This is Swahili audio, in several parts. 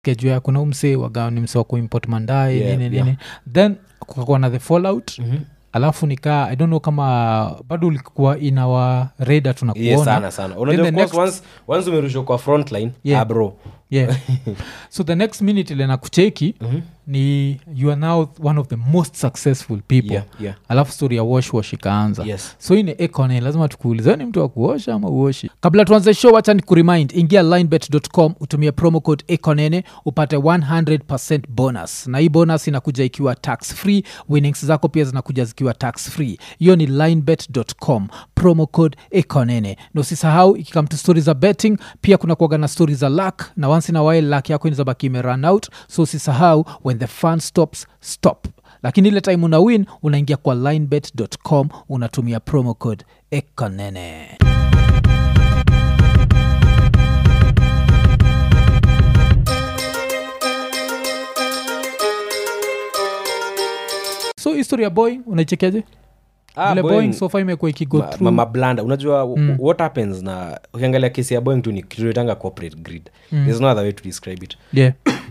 skejua ya kuna umse waga ni mse wa kuimport mandae Yeah, nini yeah. nini then kukakuwa na the fallout Mhm. alafu nikaa i don't know kama bado ulikuwa inawa reda tunakuona yeah, sana sana unajua the of course, next- once, once umerushwa kwa frontline Yeah. ah, bro yeah so the next minute ile nakucheki Mhm. ni you are now one of the most successful people yeah, yeah. alafu story ya wash wash ikaanza Yes. so ine econe lazima tukuulize "Wewe ni mtu wa kuosha ama uoshi kabla tuanze show wacha ni kuremind ingia linebet.com utumie promo code econene upate 100 bonus na hii bonus inakuja ikiwa tax free winnings zako pia zinakuja zikiwa tax free hiyo ni linebet.com promo code econene na usisahau ikikam to stori za betting pia kuna kuaga na stori za luck na once in a while luck yako inazabaki imerun out so usisahau when the fun stops stop lakini ile time una win unaingia kwa linebet.com unatumia promo code ekonene so history ya boeing unaichekeaje Ah, vile Boeing- boeing sofa imekuwa ikigo ma- through ma- mablanda unajua mm. what happens na ukiangalia kesi ya boeing tu ni kituitanga corporate grid mm. there's no other way to describe it yeah.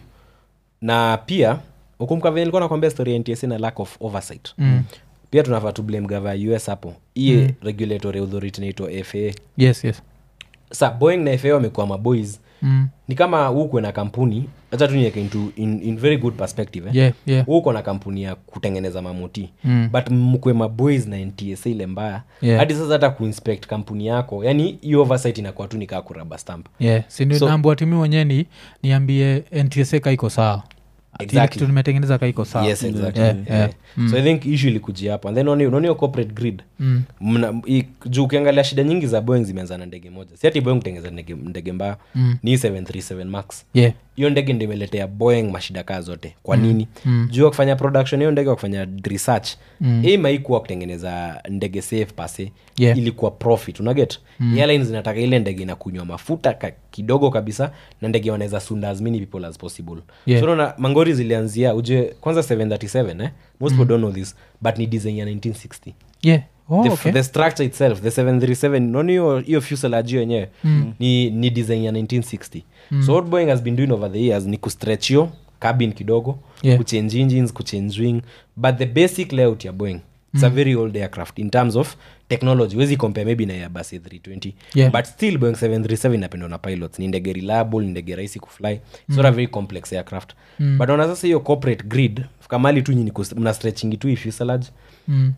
na pia ukumka venye nilikuwa nakwambia story ya ntsa na lack of oversight mm. pia tunafaa tu blame gava ya us hapo iye mm. regulatory authority naitwa faa yes yes sa boeing na faa wamekuwa maboys mm. ni kama ukwe na kampuni hacha tu niweke into in, in very good perspective eh? yeah, yeah. uko na kampuni ya kutengeneza mamuti Mm. but mkwe maboys na ntsa ile mbaya Yeah. hadi sasa hata kuinspect kampuni yako yani hiyo oversight inakuwa tu nikaa kuraba stamp yeah. sindio So- naambua timi mwenyewe ni niambie ntsa kaiko sawa Ati ile Exactly. kitu nimetengeneza kaiko sawa yes exactly Yeah, yeah. yeah. so i think issue ilikuja hapo and then unaona unaona hiyo corporate grid Mm. Mna- i- juu ukiangalia shida nyingi za boeing zimeanza na ndege moja si ati boeing kutengeza ndege, ndege mbaya Mm. ni 737 max yeah. hiyo ndege ndo imeletea boeing mashida kaa zote kwa nini mm. juu ya kufanya production hiyo ndege wa kufanya research mm. aim haikuwa kutengeneza ndege safe pase Yeah. ilikuwa profit unaget mm. airlines zinataka ile ndege inakunywa mafuta ka, kidogo kabisa na ndege wanaweza sunda as many people as possible Yeah. so unaona mangori zilianzia uje kwanza 737 eh? most people don't know this but ni design ya 1960 yeah. Oh, the, okay. the structure itself the 737 noni hiyo hiyo fuselage yenyewe mm. ni, ni design ya 1960 mm. so what boeing has been doing over the years ni kustretch hiyo cabin kidogo Yeah. kuchange engines kuchange wing but the basic layout ya boeing it's a very old aircraft in terms of technology wezi compare maybe na airbus a320 Yeah. but still boeing 737 inapendwa na pilots ni ndege reliable ni ndege rahisi kufly mm. not a very complex aircraft mm. but ona sasa hiyo corporate grid kamali tu nyini mna stretching tu hii fuselage mm.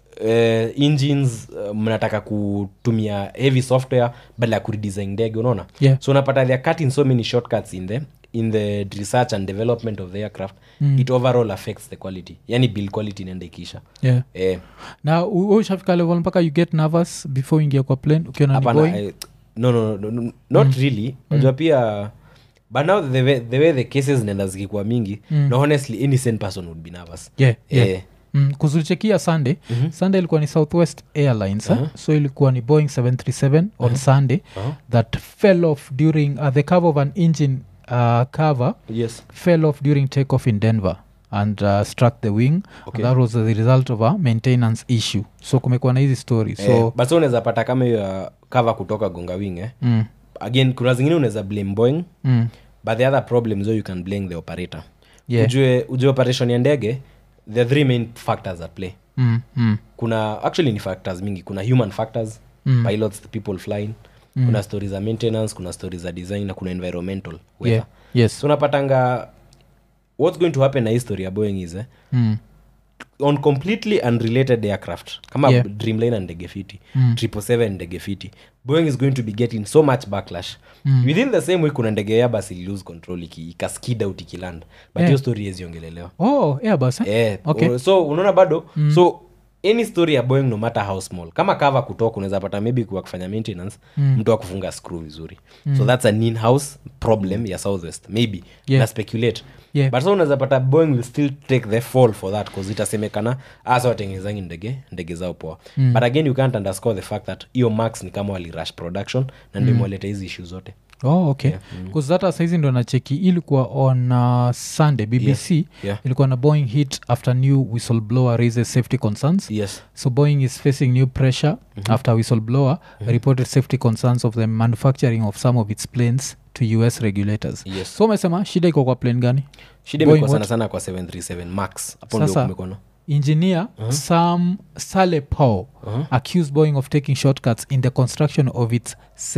uh, engines uh, mnataka kutumia heavy software badala ya kuredesign ndege unaona Yeah. so unapata theyare cutting so many shortcuts in the in the research and development of the aircraft mm. it overall affects the quality yani build quality inaenda ikisha yeah. eh, na u- u- ushafika level mpaka you get nervous before uingia kwa plane ukiona ni hapana Boeing? I- no, no, no, no, not really unajua pia but now the way, the way the cases zinaenda zikikuwa mingi no honestly any sane person would be nervous yeah, yeah. Eh, Mm, kuzulichekia sunday mm-hmm. sunday ilikuwa ni southwest airlines uh-huh. so ilikuwa ni boeing 737 on sunday Uh-huh. that fell off during uh, the cover of an engine uh, cover yes fell off during takeoff in denver and uh, struck the wing Okay. and that was the result of a maintenance issue so kumekuwa na hizi story so eh, but so unaweza pata kama hiyo ya cover kutoka gonga wing eh? mm, again kuna zingine unaweza blame boeing mm, but the other problem so you can blame the operator Yeah. ujue, ujue operation ya ndege there are three main factors at play mm, mm, kuna actually ni factors mingi kuna human factors Mm. pilots the people flying kuna stories za maintenance kuna stories za design na kuna environmental weather yeah, yes so unapatanga what's going to happen na history ya boeing is eh, mm, on completely unrelated aircraft kama Yeah. dreamliner ndege fiti triple seven ndege fiti boeing is going to be getting so much backlash within the same week kuna ndege ya basi lose control iki- ikaskid out ikiland but hiyo Yeah. story yeziongelelewa oh airbus eh? yeah. Okay. so unaona bado so any story ya boeing no matter how small kama kava kutoka unaweza pata maybe kwa kufanya maintenance mtu akufunga screw vizuri so that's an in-house problem ya southwest maybe Yeah. na speculate Yeah. but so unaweza pata boeing will still take the fall for that bcause itasemekana asa watengenezangi ndege ndege zao poa mm. but again you can't underscore the fact that hiyo max ni kama walirush production na ndio imewaleta hizi issue zote oh okay bcause hata saizi ndo nacheki ilikuwa on uh, sunday bbc Yeah. ilikuwa na boeing hit after new whistleblower raises safety concerns yes so boeing is facing new pressure after whistleblower reported safety concerns of the manufacturing of some of its planes to us regulators yes so umesema shida iko kwa plane gani shida Boeing imekuwa sana what? sana kwa 737 max hapo ndio Sasa- kumekuwa na engineer sam sale paul Uh-huh. accused boeing of taking shortcuts in the construction of its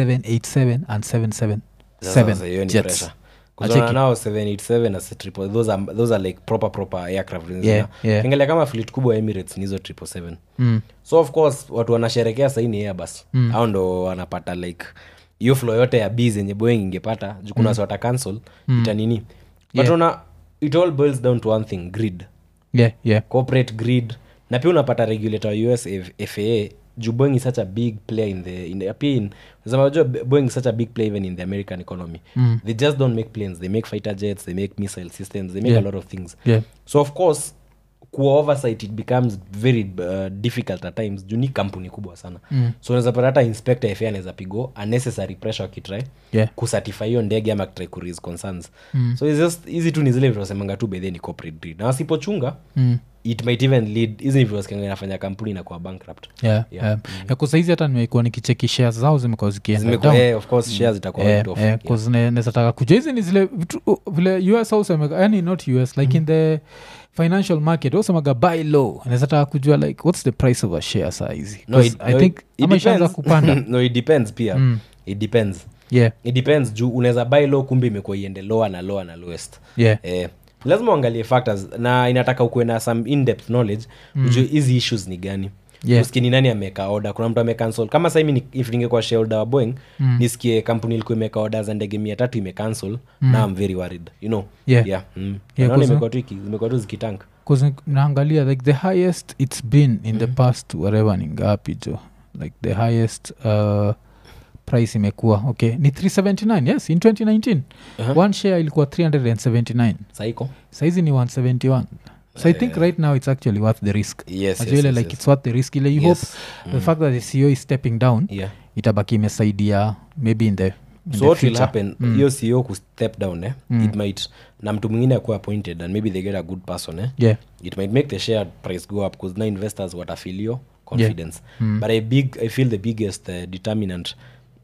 787 and 777 Sasa sasa hiyo ni jets. pressure. Acheki. Kuzoana nao 787 na 777, those are, those are like proper proper aircraft Yeah, yeah. Ukiangalia kama fleet kubwa ya emirates ni hizo 777 Mm. so of course watu wanasherekea sahii ni airbus mm. au ndo wanapata like hiyo flow yote ya b zenye boeing ingepata juu kuna mm. wata cancel mm. itanini but Yeah. una it all boils down to one thing grid yeah yeah corporate grid na pia unapata regulator wa us F- faa juu boeing is such a big player in the, in the pia in unasema unajua boeing is such a big player even in the american economy Mm. they just don't make planes they make fighter jets they make missile systems they make Yeah. a lot of things yeah so of course kuwa oversight it becomes very uh, difficult at times juu ni kampuni kubwa sana Mm. so unaweza pata hata inspector fa anaweza pigo unnecessary pressure akitry yeah kusatify hiyo ndege ama akitry kurise concerns Mm. so it's just hizi tu ni zile vitu wasemanga tu bedhe ni corporate greed na wasipochunga mm. it might even lead hizi ni vitu wasikianga inafanya kampuni inakuwa bankrupt yeah, Yeah. yeah. yeah. kusaizi hata nimekuwa nikicheki shares zao zimekuwa zikienda Zimekuwa- down. eh, of course shares zitakuwa Eh, write off. eh, Yeah. 'cause ne- nezataka kuja hizi ni zile vitu uh, vile us ausemeka yani not us like in the financial market ausemaga buy low nezataka kujua like what's the price of a share saa hizi No, 'Cause it- i no, think it- it ama ishaanza depends. kupanda no it depends pia Mm. it depends yeah it depends juu unaweza buy low kumbe imekuwa iende lower na lower na lowest yeah eh, lazima uangalie factors na inataka ukuwe na some in-depth knowledge mm. ujue hizi issues ni gani Yeah. usikie ni nani ameka order kuna mtu amecancel kama sahimi ni, if ningekuwa shareholder wa boeing mm. nisikie kampuni ilikuwa imeka order za ndege mia tatu imecancel mm. na am very worried you know Yeah. yeah. Mm. Yeah, Naona 'cause- imekuwa tu iki- zimekuwa tu zikitank 'Cause naangalia like the highest it's been in the past whatever ni ngapi jo like the highest uh, price imekuwa okay ni 379 yes in 2019 Uh-huh. one share ilikuwa 379 saiko saizi ni 171 so i think right now it's actually worth the risk yes, yes, Najua ile yes, like yes. it's worth the risk ile you Yes. hope the fact that the ceo is stepping down yeah. itabaki imesaidia maybe in the, in so the what will future. happen hiyo ceo kustep down eh? it might na mtu mwingine akuwa appointed and maybe they get a good person eh? yeah it might make the share price go up because now investors watafilio confidence but I, big, i feel the biggest uh, determinant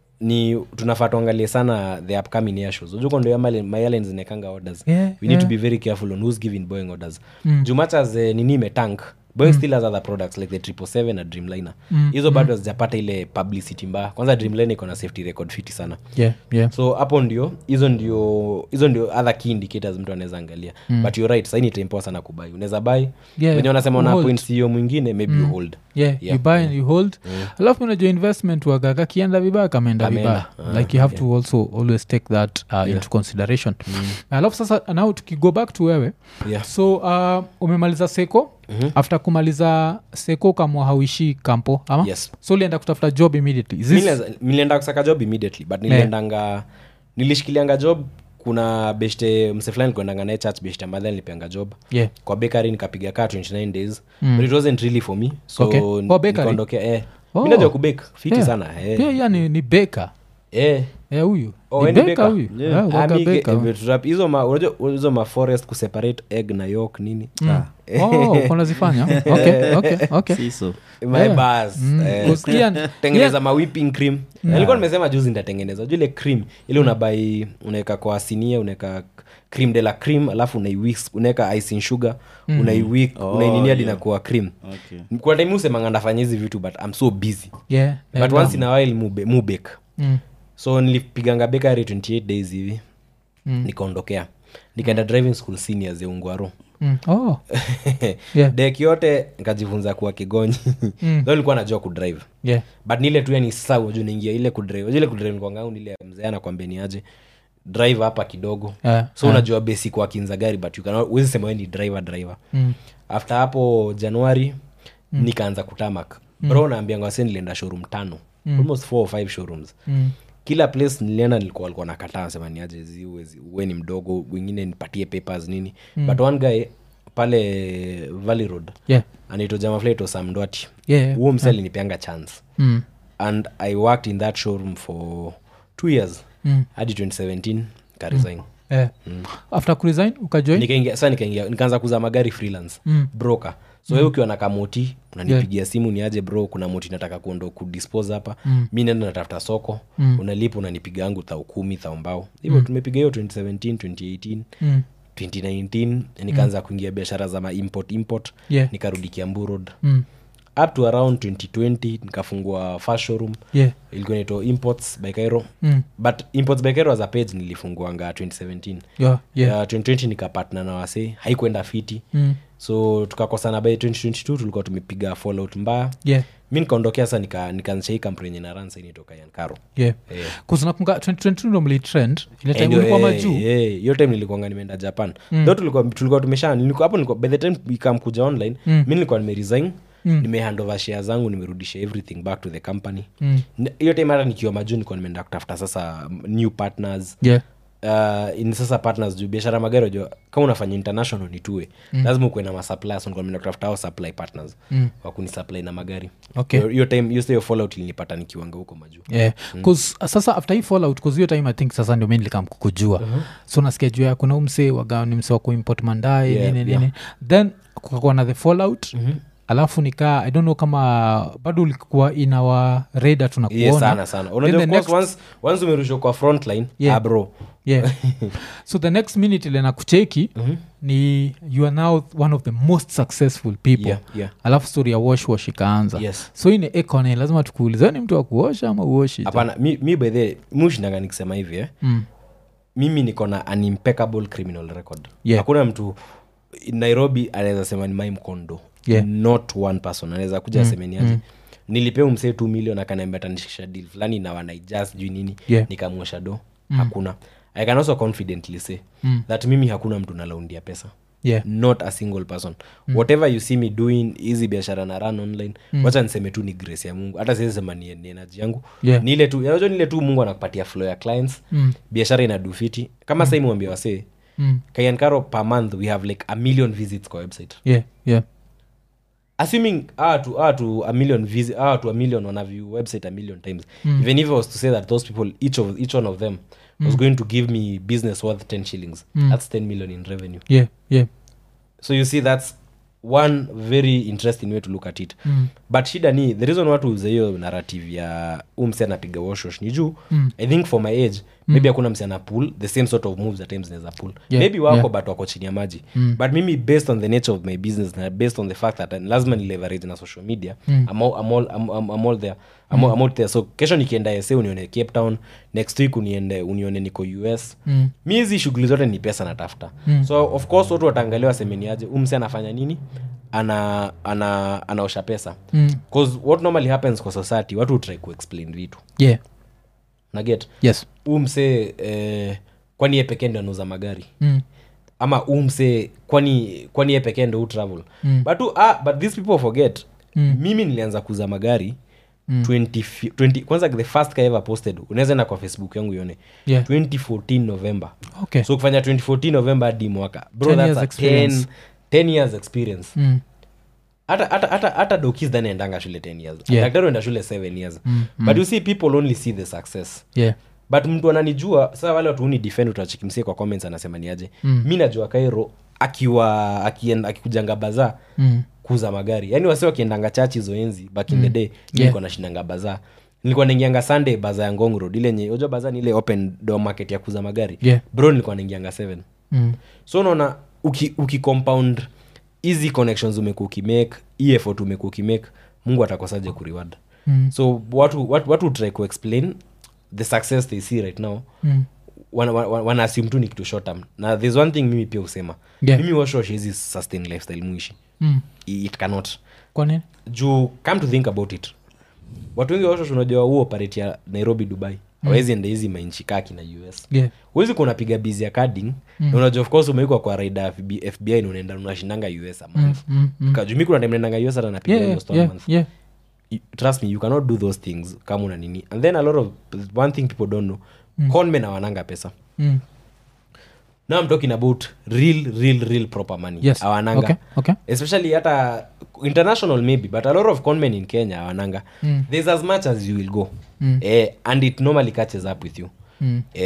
ni tunafaa tuangalie sana the upcoming air shows ujuko ndio myalens inekanga orders Yeah, we need yeah. to be very careful on who's giving boeing orders mm. much as uh, nini imetank boeing still has other products like the triple seven na dreamliner hizo bado hazijapata ile publicity mbaya kwanza dreamliner iko na safety record fiti sana yeah yeah so hapo ndio hizo ndio hizo ndio other key indicators mtu anaweza angalia mm. but you're right saini tempoa sana kubai unaweza bai Yeah, wenye wanasema you una hold. point ceo mwingine maybe you hold yeah, Yeah. you buy and you hold alafu unajua investment waga kakienda vibaya kameenda Kameenda. vibaya like you have to also always take that uh, into consideration alafu sasa now tukigo back to wewe Yeah. so uh, umemaliza seko mm-hmm. after kumaliza seko ukamwa hauishi kampo ama Yes. so ulienda kutafuta job immediately Is this- Nilianza- nilienda kusaka job immediately but niliendanga nilishikilianga job kuna beshte mse fulani kuendanga naye church beshte madha nilipeanga job yeah kwa bakery nikapiga kaa 29 days but it wasn't really for me so Okay. Oh, bakery? nikaondokea eh. Oh. mi najua kubake fiti Yeah. sana eh. pia yeah, ni, ni beka eh. yeah, huyu Oh, ni we ni beka baker? huyu Yeah. Yeah, Ah, waga mi ge- baker. vitu rap- hizo ma unajua hizo ma forest kuseparate egg na york nini Ah. oh kunazifanya okay, okay, okay. siso my Yeah. bars Mm, eh, 'cause Ian- tengeneza ma whipping cream nilikuwa nimesema juzi nitatengeneza juu ile cream ile unabai unaweka kwa sinia unaweka cream de la cream alafu unaiwix unaweka icing sugar unaiwik Oh, unaininia hadi yeah. inakuwa cream okay. kwa time usemanga ndafanya hizi vitu but i'm so busy yeah, but yeah, once in a while mube, mubek mm, so nilipiganga bakery 28 days hivi Mm. nikaondokea nikaenda driving school seniors ya ungwaro mm. oh, Yeah. dek yote nikajifunza kuwa kigonyi Mm. so nilikuwa najua kudrive yeah. but nile tu yani sasa waju naingia ile kudrive Wajua ile kudrive kwangangu nile mzee anakwambia ni aje drive hapa kidogo Yeah, so unajua basic wakinza gari but you cannot- huwezi sema we ni driver driver Mm. after hapo januari nikaanza kutamak bro naambianga wase nilienda showroom tano almost four or five showrooms Mm. kila place nilienda nilikuwa walikuwa nakataa sema ni aje zi uwezi- uwe ni mdogo wengine nipatie papers nini but one guy pale valley road yeah. anaitwa jamaflaito samdwati yeah. huo mse alinipeanga chance Mm. and i worked in that showroom for two years Mm. hadi 2017 karesign eh. after kuresign ukajoin nikaingia sa nikaingia nikaanza kuza magari freelance mm. broker so mm. ukiwa na kamoti unanipigia yeah. simu ni aje bro kuna moti nataka kuondo kudispose hapa mm. mi nenda natafuta soko mm. unalipa unanipiga yangu thao kumi thao mbao hivyo mm. tumepiga hiyo 2017 2018 Mm. 2019 nikaanza kuingia biashara za ma import import Yeah. nikarudi kiambu road Mm. up to around 2020 nikafungua first showroom yeah ilikuwa inaitwa imports by cairo Mm. but imports by cairo as a page nilifunguanga 2017 yeah yeah yeah. 2020 nikapatna na wase haikuenda fiti Mm. so tukakosana by 2022 tulikuwa tumepiga fallout mbaya yeah mi nikaondokea sa nikaanzisha nika hii kampuni yenye naransa initoka yankaro yeah Eh. kuzinakunga 2022 ndo mlitrend ile time Ndio, ulikuwa eh, majuu eh, hiyo time nilikuanga nimeenda japan mm. tho tulikuwa, tulikuwa tumesha nilikuwa, hapo nilikuwa, by the time ikamkuja online Mm. mi nilikuwa nimeresign Mm. nimehandova share zangu nimerudisha everything back to the company Mm. N- hiyo time hata nikiwa majuu nilikuwa nimeenda kutafuta sasa mm, new partners yeah uh, in sasa partners juu biashara ya magari jua kama unafanya international ni tuwe mm. lazima ukuwe na masuppliers nilikuwa nimeenda kutafuta hao supply partners Mm. wakunisupply na magari Okay. Hiyo- hiyo time hiyo hiyo fallout ilinipata nikiwanga huko majuu yeah. Cause, sasa after hii fallout cause hiyo time i think sasa ndio mi nilikam kukujua uh-huh. so nasikia juu ya kuna umse waga ni mse wa kuimport mandai Yeah, nini yeah. nini then kukakuwa na the fallout mm-hmm alafu nikaa i don't know kama bado ulikuwa inawa reda tunakuona yes, sana sana Then unajua the of course next- once, once umerushwa kwa frontline Yeah. ah, bro yeah so the next minute ile nakucheki mm-hmm. ni you are now one of the most successful people Yeah, yeah. alafu story ya wash wash ikaanza Yes. so ine econe lazima tukuulize ni mtu wa kuosha ama uoshi hapana mi, mi by the mushindanga nikisema hivi eh? mm. mimi niko na an impeccable criminal record Yeah. hakuna mtu nairobi anaweza sema ni mai mkondo Yeah. not one person anaweza kuja mm. asemeniaje mm. nilipea umsee t million akaniambia tanishikisha deal fulani na wanaijas juu nini Yeah. nikamwosha do mm. hakuna i can also confidently say Mm. that mimi hakuna mtu nalaundia pesa yeah not a single person mm. whatever you see me doing hizi biashara na run online mm. wacha niseme tu ni grace ya mungu hata siwezi sema ni, ni energy yangu Yeah. ni ile tu unajua ni ile tu mungu anakupatia flow ya clients Mm. biashara inadufiti kama mm. sahii mwambia wasee mm. kayankaro per month we have like a million visits kwa website yeah yeah assuming ah to ah to a million visit ah to a million on a view website a million times mm. even if i was to say that those people each of each one of them was going to give me business worth 10 shillings that's 10 million in revenue yeah yeah so you see that's one very interesting way to look at it Mm. but shida ni the reason watu uze hiyo narrative ya umse anapiga washosh ni juu mm. i think for my age mm. maybe hakuna mse ana pull the same sort of moves at times naweza pull Yeah, maybe wako yeah. but wako chini ya maji mm. but mimi based on the nature of my business na based on the fact that uh, lazima ni leverage na social media mm. I'm, all, I'm, all, I'm, I'm, I'm all there I'm, mm. I'm out there so kesho nikienda sa unione cape town next week uniende unione niko us Mm. mi hizi shughuli zote ni pesa natafuta mm. so of course watu wataangalia wasemeniaje umse anafanya nini ana ana anaosha pesa Mm. bcause what normally happens kwa society watu try kuexplain vitu yeah naget yes huu msee eh, kwani ye pekee ndo anauza magari mm. ama huu msee kwani kwani ye pekee ndo hu travel Mm. but, who- ah, but these people forget mm. mimi nilianza kuuza magari mm. 20, fi- 20, kwanza the first ka ever posted unaweza enda kwa facebook yangu ione Yeah. 2014 november okay so kufanya 2014 november hadi mwaka bro 10 that's years a experience. 10, 10 years experience mm. hata hata hata hata dokis dhani endanga shule 10 years Yeah. daktari enda shule 7 years but you see people only see the success yeah but mtu ananijua sasa wale watu uni defend utachikimsie kwa comments anasema niaje mm. mi najua kairo akiwa akienda- akikujanga baza mm. kuuza magari yaani wasi wakiendanga chachi hizo enzi back in the day yeah. nilikuwa nashindanga baza nilikuwa naingianga sunday baza ya ngong road ile yenye unajua baza ni ile open door market ya kuuza magari Yeah. bro nilikuwa naingianga 7 Mm. so unaona uki, uki compound hizi connections umekuwa ukimake hii effort umekuwa ukimake mungu atakosaje kureward Mm. so watu watu, watu try kuexplain the success they see right now Mm. wana, wana, wana assume tu ni kitu short term na there's one thing mimi pia husema Yeah. mimi washosh hizi sustain lifestyle muishi Mm. I- it cannot kwa nini juu come to think about it watu wengi washosh unajua huo operate ya nairobi dubai hawezi enda hizi mainchi kaki na us yeah huwezi kuwa unapiga bizi ya carding mm. unajua of course umeikwa kwa raida ya FB, fbi na unaenda unashindanga us a month mm. Mm. kajumi kuna time naendanga us hata napiga yeah hiyo yeah store yeah, month yeah. You- trust me you cannot do those things kama una nini and then a lot of one thing people don't know mm. conmen awananga pesa Mm. now i'm talking about real real real proper money Yes. awananga Okay, okay. especially hata international maybe but a lot of conmen in kenya awananga mm. there's as much as you will go Mm. eh, and it normally catches up with you Mm. eh,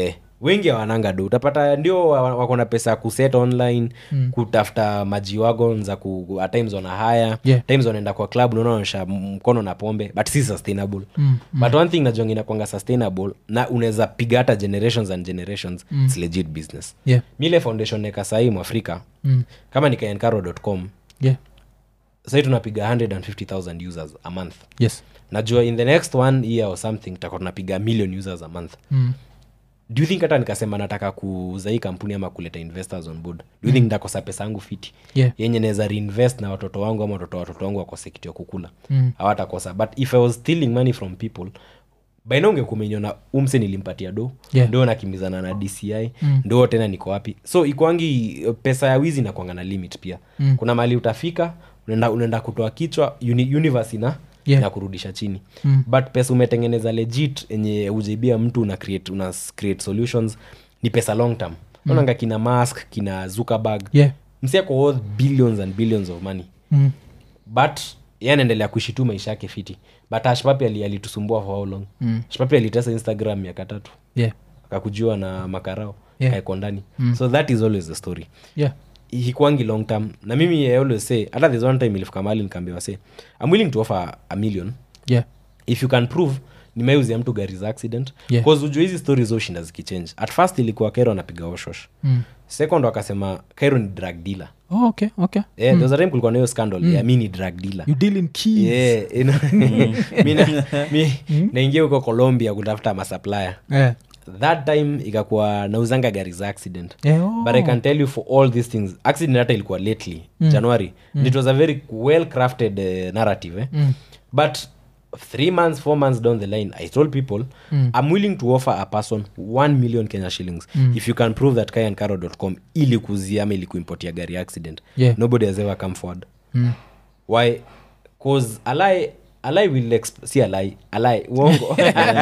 wengi hawananga do utapata ndio wa- wako na pesa ya kuset online mm. kutafuta maji wagon za ku, at times wana haya Yeah. times wanaenda kwa club unaona wanaonyesha mkono na pombe but si sustainable mm. but one thing najonga inakwanga sustainable na unaweza piga hata generations and generations mm. its legit business yeah mile foundation neka sahii mwafrika mm. kama nikaencaro.com yeah sahii tunapiga 150000 users a month yes najua in the next one year or something tutakuwa tunapiga million users a month mm. do you think hata nikasema nataka kuuza hii kampuni ama kuleta investors on board do you think nitakosa pesa yangu fiti yeah yenye naweza reinvest na watoto wangu ama watoto wa watoto wangu wakose kitu ya kukula Mm. hawatakosa but if i was stealing money from people baina ungekumenyona umse nilimpatia do Yeah. ndo nakimbizana na dci mm. ndo tena niko wapi so ikwangi uh, pesa ya wizi nakwanga na limit pia Mm. kuna mali utafika unaenda, unaenda kutoa kichwa uni, universe ina Yeah. na kurudisha chini Mm. but pesa umetengeneza legit enye ujaibia mtu una create, una create solutions ni pesa long term mm. kina mask kina zuckerberg yeah msiako worth billions and billions of money mm. but ye anaendelea kuishi tu maisha yake fiti but ashpapi ali- alitusumbua for how long mm. ashpapi alitesa instagram miaka tatu yeah akakujua na makarao Yeah. kaeko ndani mm. so that is always the story yeah hikwangi long term na mimi I always say hata this one time ilifika mahali nikaambiwa say i'm willing to offer a million yeah if you can prove nimeuzia mtu gari za accident Yeah. bcause ujua hizi stori zoshinda zikichange at first ilikuwa kairo anapiga oshosh mm. second wakasema kairo ni drug dealer oh, okay okay yeah, there was a time kulikuwa na hiyo scandal ya mi ni drug dealer you deal in keys Yeah, you know, mi na- mi naingia huko colombia kutafuta masupplier yeah. that time ikakuwa nauzanga gari za accident Yeah, oh. but i can tell you for all these things accident hata ilikuwa lately january it was a very well crafted uh, narrative eh? Mm. but three months four months down the line i told people i'm willing to offer a person 1 million kenya shillings if you can prove that kayancaro.com ili kuzia ama ili kuimportia gari accident Yeah. nobody has ever come forward Mm. why cause alai alai will exp- si alai alai uongo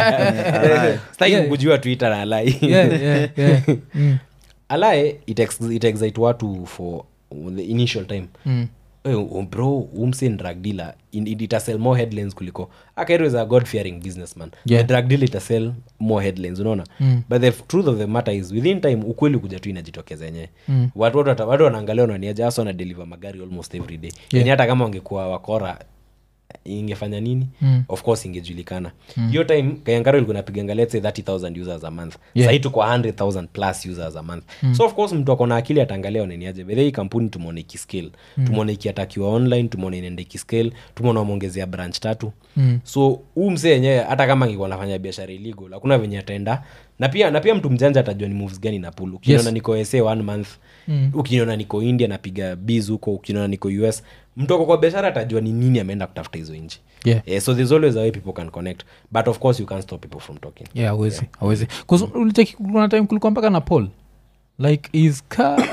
staki Yeah. kujua twitter na alai yeah, yeah, yeah. Mm. alae it, ex, it excite watu for the initial time Mm. hey, um, bro umse ni drug dealer in, it itasell more headlines kuliko akairo is a god fearing businessman Yeah. the drug dealer itasell more headlines unaona Mm. but the f- truth of the matter is within time ukweli kuja tu inajitokeza yenyewe Mm. watu watu wata- watu wanaangalia wananiaja hasa wanadeliver magari almost every day Yeah. yani hata kama wangekuwa wakora ingefanya nini Mm. of course ingejulikana hiyo time kayangaro ilikuwa napiganga let's say 30000 users a month Yeah. sahii tuko 100000 plus users a month so of course mtu akona akili ataangalia oneniaje bedhe hii kampuni tumeona ikiscale mm. tumeona ikiatakiwa online tumeona inaenda ikiscale tumeona wameongezea branch tatu Mm. so huu msee yenyewe hata kama angekuwa nafanya biashara illegal hakuna venye ataenda na pia na pia mtu mjanja atajua ni moves gani na pool ukiniona Yes. niko sa one month mm. ukiniona niko india napiga biz huko ukiniona niko us mtu ako kwa biashara atajua ni nini ameenda kutafuta hizo nchi Yeah. yeah, so there's always a way people can connect but of course you can't stop people from talking yeah awezi awezi ulicheki kuna time kulikuwa mpaka na paul like is ka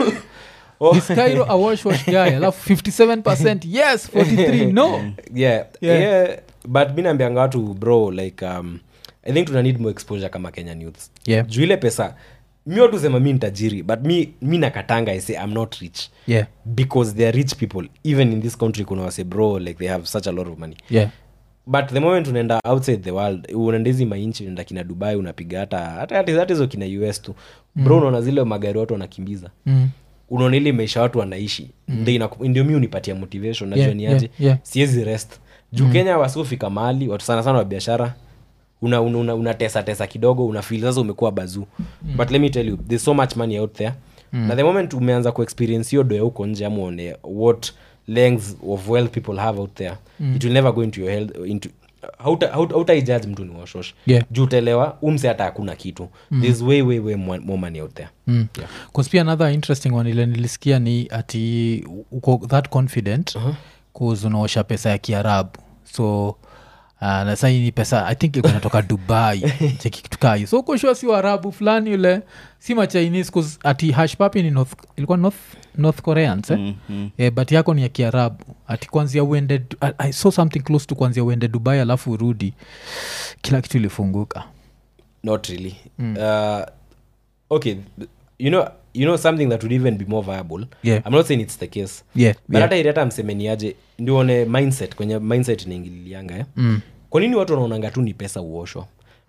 is cairo a wash wash guy alafu 57 yes 43 no yeah, Yeah. yeah. but mi naambianga watu bro like um, i think tuna need more exposure kama kenyan youths Yeah. juu ile pesa mi watu sema mi ntajiri but mi, mi nakatanga i say i'm not rich yeah because they are rich people even in this country kuna wase bro like they have such a lot of money yeah but the moment unaenda outside the world unaenda hizi mainchi unaenda kina dubai unapiga hata hata hata hata hizo kina us tu bro unaona zile magari watu wanakimbiza mm. unaona ile maisha watu wanaishi ndio inaku- ndio mi unipatia motivation najua Yeah, ni aje yeah, yeah. siwezi rest juu kenya wasiofika mahali watu sana sana wa biashara una, una, una, una tesa tesa kidogo unafil sasa umekuwa bazuu mm. but let me tell you there's so much money out there mm. na the moment umeanza kuexperience hiyo doya huko nje ama uone what lengths of wealth people have out there mm. it will never go into your health into hauta- hauta- hautaijudge mtu ni washosh Yeah. juu utaelewa umse hata hakuna kitu mm. there's way way way more more money out there Mm. Yeah. 'Cause pia another interesting one ile nilisikia ni ati uko that confident uh-huh. unaosha pesa ya kiarabu so uh, na sai ni pesa i think ilikuwa inatoka dubai cheki kitu kaa hiyo so ukoshua si waarabu fulani yule si machinese 'cause ati hashpapi ni north, ilikuwa north, north koreans eh? Mm, mm. eh, but yako ni ya kiarabu ati kwanzia uende Du- I, i saw something close to kwanzia uende dubai alafu urudi kila kitu ilifunguka not really uh, okay you know you know something that would even be more viable Yeah. i'm not saying it's the case yeah, but yeah. hata ili hata msemeniaje ndione mindset kwenye mindset inaingililianga eh? Mm. kwa nini watu wanaonanga tu ni pesa uoshwa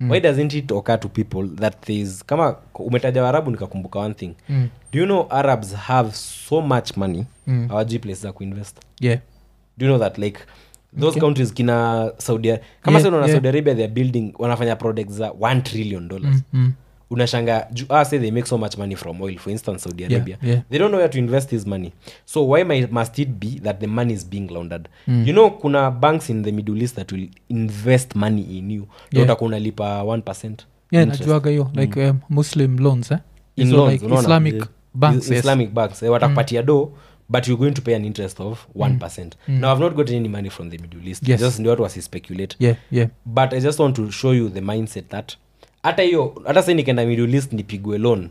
why doesn't it occur to people that thereis kama umetaja waarabu nikakumbuka one thing Mm. do you know arabs have so much money Mm. hawajui place za kuinvest yeah do you know that like those Okay. countries kina saudi kama Yeah, yeah, yeah. yeah. saudi arabia theyare building wanafanya products za 1 trillion dollars mm. Mm. unashanga ju- ah, say they make so much money from oil for instance saudi Yeah, arabia yeah. they don't know where to invest this money so why my, must it be that the money is being laundered you know kuna banks in the middle east that will invest money in you Yeah. utakuwa unalipa 1 yeah interest. najuaga hiyo like um, muslim loans eh? in Hizo loans like unaona? islamic Yeah. banks Is- yes. islamic banks eh, watakupatia do but you're going to pay an interest of 1 now i've not gotten any money from the middle east Yes. just ndio watu wasispekulate yeah yeah but i just want to show you the mindset that hata hiyo hata sai nikenda middle east nipigwe loan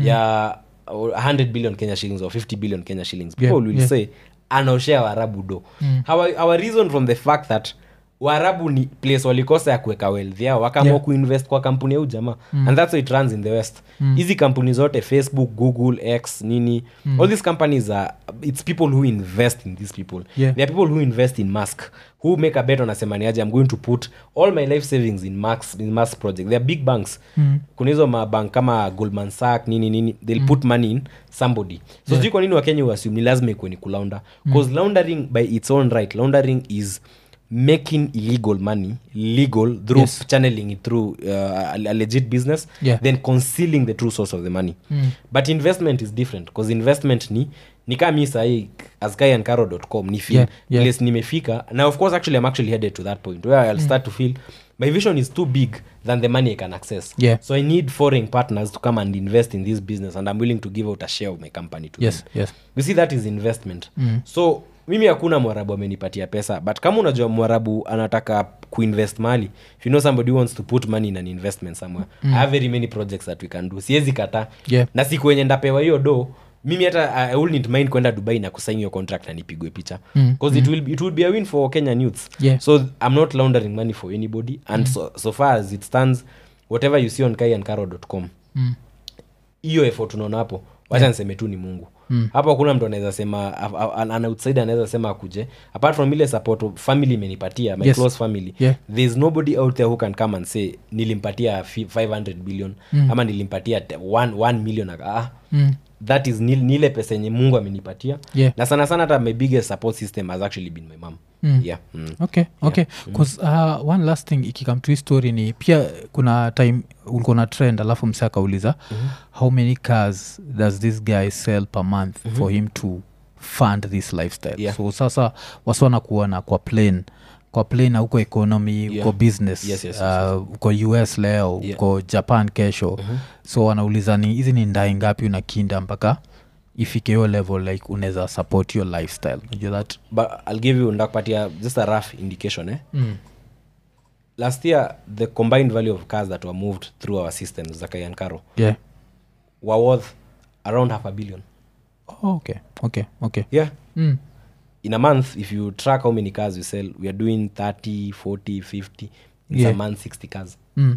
ya uh, 100 billion kenya shillings or 50 billion kenya shillings people Yeah, will yeah. say anaoshea waarabu do our, our reason from the fact that waarabu ni place walikosa ya kuweka wealth yao wakaamua Yeah. kuinvest kwa kampuni ya ujamaa and that's how it runs in the west hizi kampuni zote facebook google x nini all these companies are it's people who invest in these people Yeah. there are people who invest in mask who make a bet wanasema niaje i'm going to put all my life savings in max in mask project there are big banks Mm. kuna hizo mabank kama goldman sack nini nini they'll put money in somebody so sijui kwa nini wakenya uassume ni lazima ikuwe ni kulaunda bcause laundering by its own right laundering is making illegal money legal through Yes. channeling it through uh, a, a legit business Yeah. then concealing the true source of the money but investment is different because investment ni ni kaa mi sahii askaiancaro.com ni feel Yeah, yeah. place nimefika now of course actually i'm actually headed to that point where i'll start to feel my vision is too big than the money i can access Yeah. so i need foreign partners to come and invest in this business and i'm willing to give out a share of my company to yes them yes you see that is investment mm. so mimi hakuna mwarabu amenipatia pesa but kama unajua mwarabu anataka kuinvest mali if you know somebody who wants to put money in an investment somewhere mm. i have very many projects that we can do siwezi kata Yeah. na siku wenye ndapewa hiyo do mimi hata i wouldn't mind kwenda dubai na kusain hiyo contract na nipigwe picha because it, will, it will be a win for kenyan youths Yeah. so i'm not laundering money for anybody and so, so far as it stands whatever you see on kaiancaro.com Mm. hiyo effort unaona hapo wacha niseme tu ni mungu mm. hapo hakuna mtu anaweza sema a- a- an, an outsider anaweza sema akuje apart from ile support family imenipatia my Yes. close family Yeah. there's nobody out there who can come and say nilimpatia fi- 500 billion mm. ama nilimpatia 1 million ah, Mm. that is ni ni ile pesa yenye mungu amenipatia Yeah. na sana sana hata my biggest support system has actually been my mom Mm. yeah mm. okay okay bcause uh, one last thing ikikam to hii story ni pia kuna time ulikuwa na trend alafu mse akauliza mm-hmm. how many cars does this guy sell per month mm-hmm. for him to fund this lifestyle Yeah. so sasa wasiwana kuona kwa plane kwa plane na huko economy Yeah. uko business Yes, yes, yes, uh, uko us leo Yeah. uko japan kesho mm-hmm. so wanauliza ni hizi ni ndai ngapi unakinda mpaka ifike hiyo level like unaweza support your lifestyle unajua that but i'll give you ndakupatia just a rough indication eh mm. last year the combined value of cars that were moved through our systems za kayankaro yeah were worth around half a billion oh, okay okay okay yeah mm. in a month if you track how many cars we sell we are doing 30 40 50 in Yeah. a month 60 cars Mm.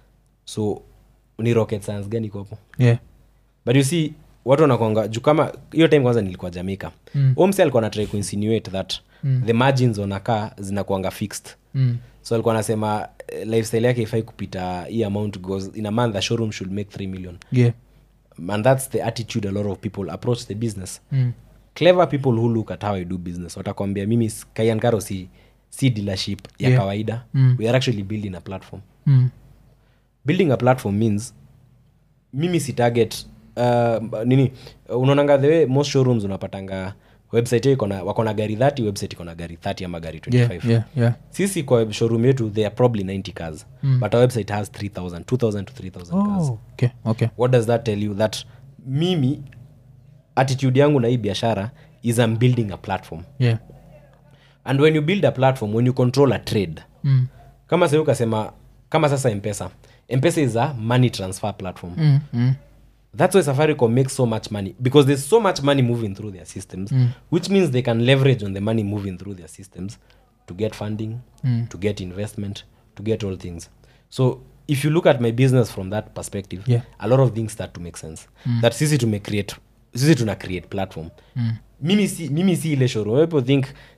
so ni rocket science gani kopo yeah but you see watu wanakwanga juu kama hiyo time kwanza nilikuwa jamaica Mm. omse alikuwa natrai kuinsinuate that mm. the margins on a car zinakuanga fixed mm. so alikuwa anasema eh, lifestyle yake ifai kupita hii amount because in a month the showroom should make 3 million yeah and that's the attitude a lot of people approach the business mm. clever people who look at how i do business watakwambia mimi s- kayankaro si, si dealership ya Yeah. kawaida Mm. we are actually building a platform Mm. building a platform means mimi si target uh, nini unaonanga the way most showrooms unapatanga website yao iko na wako na gari 30 website iko na gari 30 ama gari 25 yeah yeah yeah sisi kwa showroom yetu there are probably 90 cars mm. but our website has 3000 2000 to 3000 cars oh okay okay what does that tell you that mimi attitude yangu na hii biashara is I'm building a platform yeah and when you build a platform when you control a trade mm. kama sai ukasema kama sasa mpesa mpesa is a money transfer platform Mm. Mm. that's why safaricom makes so much money because there's so much money moving through their systems which means they can leverage on the money moving through their systems to get funding Mm. to get investment to get all things so if you look at my business from that perspective Yeah. a lot of things start to make sense that sisi tume create sisi tuna create platform Mm. mimi si, mimi si ile showroom people think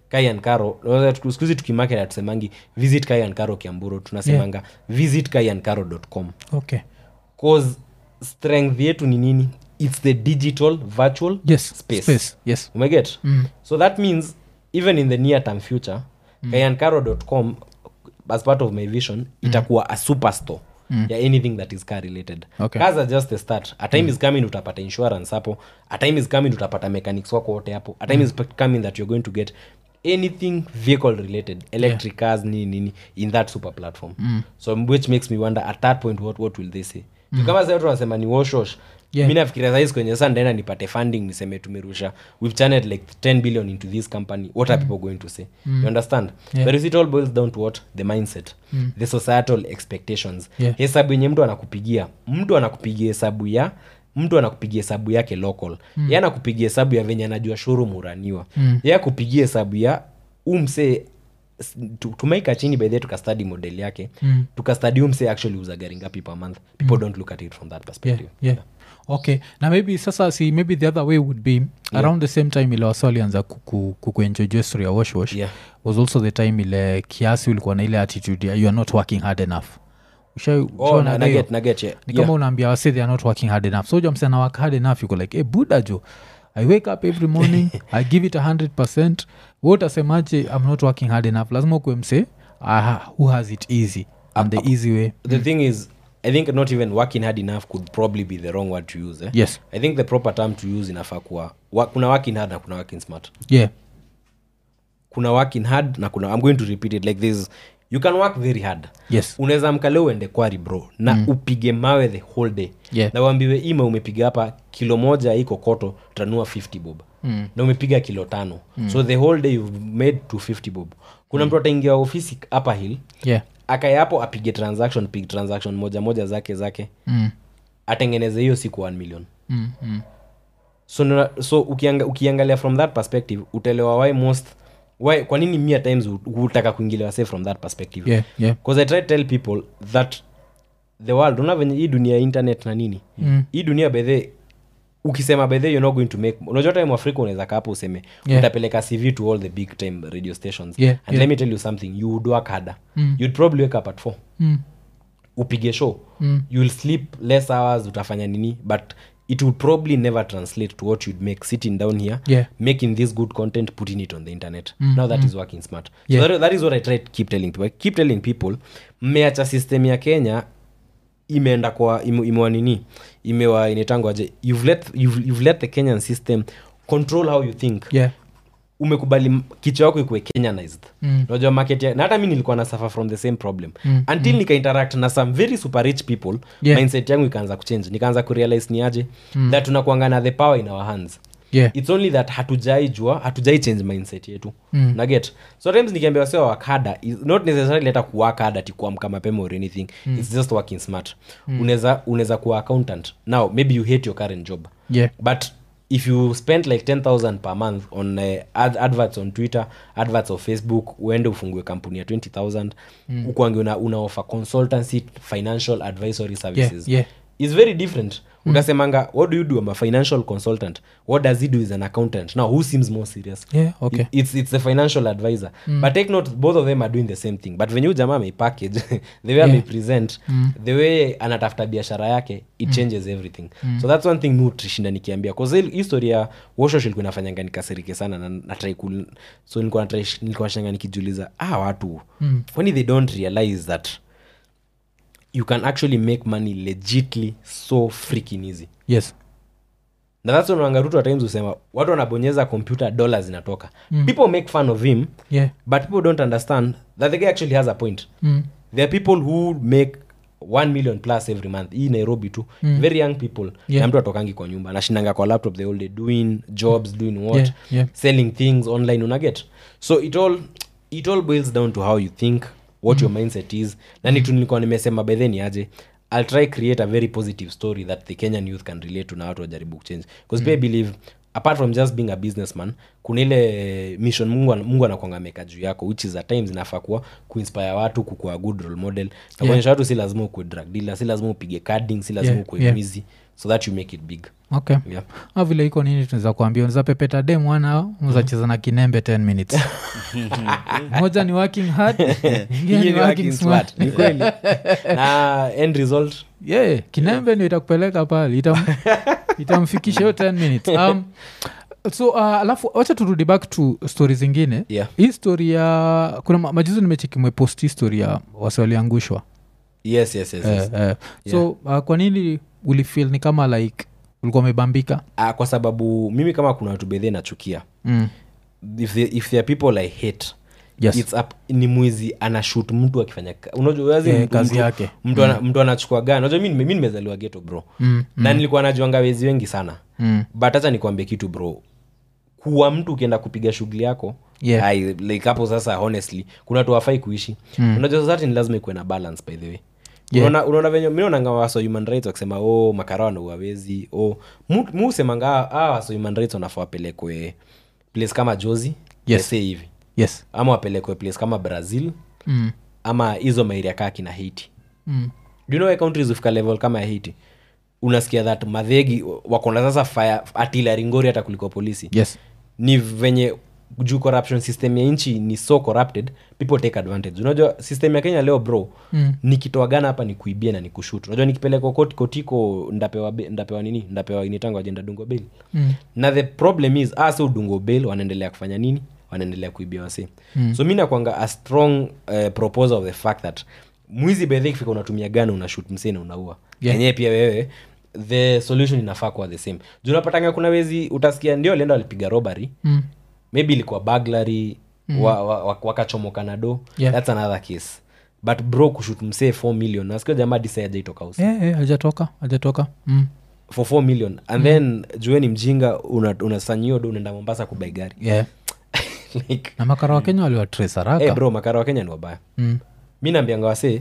kaian karo skuhizi tukimarket atusemangi visit kaian karo kiamburo tunasemanga visit kaiankaro.com okay cause strength yetu ni nini its the digital virtual yes space, space. yes umeget so that means even in the near term future mm. kaiankaro.com as part of my vision itakuwa a superstore ya anything that is car related Okay. cars are just the start a time is coming utapata insurance hapo a time is coming utapata mechanics wako wote hapo a time is coming that you're going to get anything vehicle related electric cars nini nini in that super platform so which makes me wonder at that point what, what will they say mm. kama sasa watu wanasema ni washosh Yeah. mi nafikiria saizi kwenye saa ndaenda nipate funding niseme tumerusha we've channeled like 10 billion into this company what are people going to say you understand Yeah. but you see, it all boils down to what the mindset the societal expectations Yeah. hesabu yenye mtu anakupigia mtu anakupigia hesabu ya mtu anakupigia hesabu yake local mm. ye anakupigia hesabu ya venye anajua showroom huraniwa mm. ye akupigia hesabu ya umse tumaika chini bedhe tukastadi model yake mm. tukastadi umse actually uza gari ngapi per month people don't look at it from that yeah, perspective yeah. okay na maybe sasa si maybe the other way would be around the same time ile wasa walianza kuku- kukuenjoy story ya washwash Yeah. was also the time ile kiasi ulikuwa na ile attitude ya you are not working hard enough Usha- oh, ushaona na, hiyo? naget naget yeah. ni kama unaambia wase they are not working hard enough so jamsana work hard enough yuko like hey, buda jo i wake up every morning i give it 100 percent wotasemaje i'm not working hard enough lazima ukuwe mse aha who has it easy and the easy way the thing is i think not even working hard enough could probably be the wrong word to use eh? yes i think the proper term to use inafaa kuwa wa, kuna working hard na kuna working smart yeah kuna working hard na kuna i'm going to repeat it like this you can work very hard yes unaweza mkale uende kwari bro na mm. upige mawe the whole day Yeah. na uambiwe ima umepiga hapa kilo moja iko koto utanua 50 bob mm. na umepiga kilo tano mm. so the whole day you've made 250 bob kuna mtu ataingia ofisi hapa hill yeah akae hapo apige transaction pig transaction moja moja zake zake mm. atengeneze hiyo siku 1 million Mm, mm. so, nuna- so ukianga, ukiangalia from that perspective utaelewa why most why kwa nini mia times hu- hutaka kuingiliwa say from that perspective yeah yeah because i try to tell people that the world una venye hii dunia ya internet na nini Mm. hii dunia bedhe ukisema bedhe you're not going to make unajua time afrika unaweza kaa hapo useme Yeah. utapeleka cv to all the big time radio stations Yeah, and yeah. let me tell you something you would work harder Mm. you'd probably wake up at four mm. upige show Mm. you'll sleep less hours utafanya nini but it would probably never translate to what you'd make sitting down here Yeah. making this good content putting it on the internet now that is working smart Yeah. so that, that is what i try to keep telling people I keep telling people mmeacha system ya kenya imeenda kwa ime- imewa nini imewa inetangwaje you've let, you've, you've let the kenyan system control how you think yeah umekubali m- kichwa yako ikuwe kenyanized Mm. unajua market ya, na hata mi nilikuwa na suffer from the same problem Mm, until nika interact na some very super rich people Yeah. mindset yangu ikaanza kuchange nikaanza kurealize ni aje that tunakuanga na the power in our hands yeah its only that hatujai jua hatujai change mindset yetu Mm. naget so times nikiambia wasiwa wakada is not necessarily hata kuwaka hada ti kuamka mapema or anything its just working smart unaweza unaweza kuwa accountant now maybe you hate your current job yeah but if you spend like 10000 per month on uh, ad adverts on twitter adverts of facebook uende ufungue kampuni ya 20000 mm. ukwange una, una offer consultancy financial advisory services yeah. is very different mm. utasemanga what do you do i'm a financial consultant what does he do is an accountant now who seems more serious yeah okay It- it's, it's a financial advisor mm. but take note both of them are doing the same thing but venye huyu jamaa ameipackage the way yeah. amepresent mm. the way anatafuta biashara yake it mm. changes everything mm. so that's one thing mi tushinda nikiambia bcause history ya washosh ilikuwa inafanyanga nikasirike sana na natrai kul so nilikuwa natry- nilikuwa shanga nikijiuliza ah watu mm. kwani they don't realize that you can actually make money legitly so freaking easy yes na that's when wangarutu at times husema watu wanabonyeza computer dollars zinatoka mm. people make fun of him yeah but people don't understand that the guy actually has a point mm. there are people who make 1 million plus every month hii nairobi tu mm. very young people Yeah. na mtu atokangi kwa nyumba anashindanga kwa laptop the whole day doing jobs doing what Yeah, yeah. selling things online unaget so it all it all boils down to how you think what your mindset is na nitu nilikuwa nimesema by then aje i'll try create a very positive story that the kenyan youth can relate to na watu wajaribu kuchange because mm. believe apart from just being a businessman kuna ile mission mungu, an- mungu anakwanga ameka juu yako which is at times inafaa kuwa kuinspire watu kukuwa good role model na kuonyesha watu si lazima ukuwe drug dealer si lazima upige carding si lazima Yeah, ukuwe yeah. mwizi so that you make it big okay yeah. a vile iko nini tunaweza kuambia unaweza pepeta de mwana mzacheza na kinembe 10 minutes moja ni working hard ingine Ingine ni ni working working smart smart. Ni kweli na end result yeah, kinembe ndio itakupeleka pale itam, itamfikisha hiyo 10 minutes um, so uh, alafu wacha turudi back to stori zingine yeah hii story ya kuna ma- majuzi nimecheki mwepost hii story ya wasi waliangushwa yes yes yes, yes. eh, eh. so uh, kwa nini ulifil ni kama like ulikuwa umebambika Ah, kwa sababu mimi kama kuna watu bedhe nachukia mm. if, there, if there are people i hate yes. it's up, ni mwizi anashut mtu akifanya ka- unajua wazi Eh, mtu- kazi mtu- yake. mtu ana- mtu anachukua gani unajua mi nime- mi nimezaliwa geto bro Mm, na nilikuwa najuanga wezi wengi sana Mm. but hacha nikuambie kitu bro kuwa mtu ukienda kupiga shughuli yako Yeah. ai, like hapo sasa honestly kuna tu wafai kuishi mm. unajua society ni lazima ikuwe na balance by the way Yeah. unaona unaona venye mi naonanga waso human rights wakisema oh makara wanauawezi oh mu mu husemanga ah waso human rights wanafaa wapelekwe place kama jozi Yes. let's say hivi yes ama wapelekwe place kama brazil mm. ama hizo mairia kaa kina haiti Mm. do you know why countries ufika level kama ya haiti unasikia that madhegi wakona sasa fire artillery ngori hata kuliko polisi yes ni venye juu corruption system ya nchi ni so corrupted people take advantage unajua system ya kenya leo bro Mm. nikitoa gana hapa nikuibie na nikushut unajua nikipelekwa koti kotiko ndapewa be- ndapewa nini ndapewa initango ajenda dungo bail Mm. na the problem is ase udungo bail wanaendelea kufanya nini wanaendelea kuibia wase mm. so mi nakwanga a strong uh, proposal of the fact that mwizi bedhe ikifika unatumia gana unashut msee na unaua Yeah. enyewe pia wewe the solution inafaa kuwa the same juu unapatanga kuna wezi utasikia ndio alienda walipiga robbery Mm. maybe ilikuwa baglary mm. wa, wa, wa, wakachomoka na do Yeah. that's another case but bro kushut msee 4 million nasikia jamaa disa ajaitoka usi Eh, eh, hajatoka hajatoka mm. for 4 million and then jueni mjinga unasanyio una do unaenda mombasa kubai gari yeah. like na makara wa kenya waliwatres haraka hey bro makara wa kenya ni wabaya mm. mi naambianga wase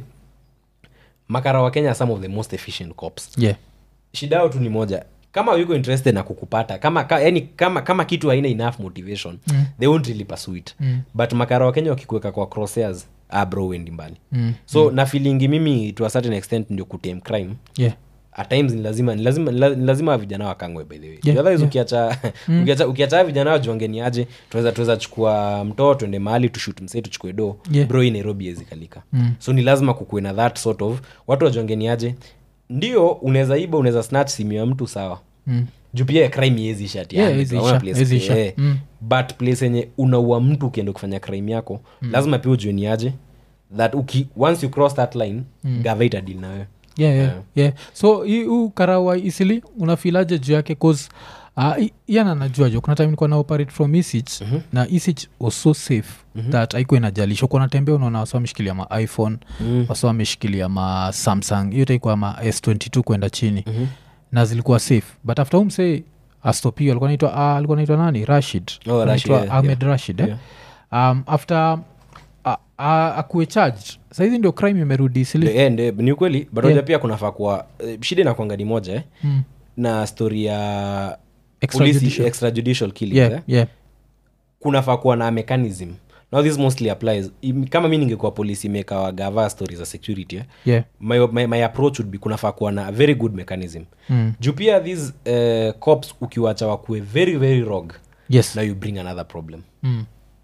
makara wa kenya are some of the most efficient cops yeah. shida yao tu ni moja kama yuko interested na kukupata kama ka, yani kama kama kitu haina enough motivation mm. they won't really pursue it mm. but makara wa kenya wakikuweka kwa crosshairs ah bro wendi mbali Mm. so na feelingi mimi to a certain extent ndio kutame crime yeah. at times ni lazima ni lazima ni la- ni lazima vijana wakangwe by the way Yeah, Otherwise yeah. ukiacha ukiacha ukiacha vijana wajuangeni aje tunaweza tunaweza chukua mtoo tuende mahali tushut msee tuchukue do Yeah. bro hii nairobi ezikalika mm. so ni lazima kukuwe na that sort of watu wajuangeni aje ndio unaweza iba unaweza snatch simu ya mtu sawa Mm. juu pia crime iezi Yeah, haiwezi isha, haiwezi isha. Mm. but place yenye unaua mtu ukienda kufanya crime yako mm. lazima pia ujueni aje that uki, once you cross that line mm. gava itadili na wewe yeah, yeah, yeah. so hii huu karawa isili unafilaje juu yake cause uh, yana najua jo kuna time nilikuwa na operate from isich mm-hmm. na isich was so safe mm-hmm. that aikuwa inajalisha kuwa natembea unaona wasa wameshikilia ma iphone mm. wasa wameshikilia ma samsung hiyo taikuwa ma s22 kwenda chini mm-hmm. na zilikuwa safe but after umsee astopio alikuwa naitwa uh, alikuwa naitwa nani rashid Oh, Alikuwa Rashid, anaitwa yeah, ahmed rashid eh? um, after uh, uh, akuwe charged sahizi ndio crime imerudi isili Ndio, eh, ndio, ni ukweli but yeah. pia kunafaa kuwa eh, shida inakwanga ni moja eh? Mm. na story ya Extrajudicial. polisi extrajudicial killings yeah, eh? yeah. kunafaa kuwa na mechanism now this mostly applies Im- kama mi ningekuwa polisi mekawa gava story za security eh? yeah. my, my, my approach would be kunafaa kuwa na a very good mechanism Mm. juu pia these uh, cops ukiwacha wakuwe very very rog yes now you bring another problem mm.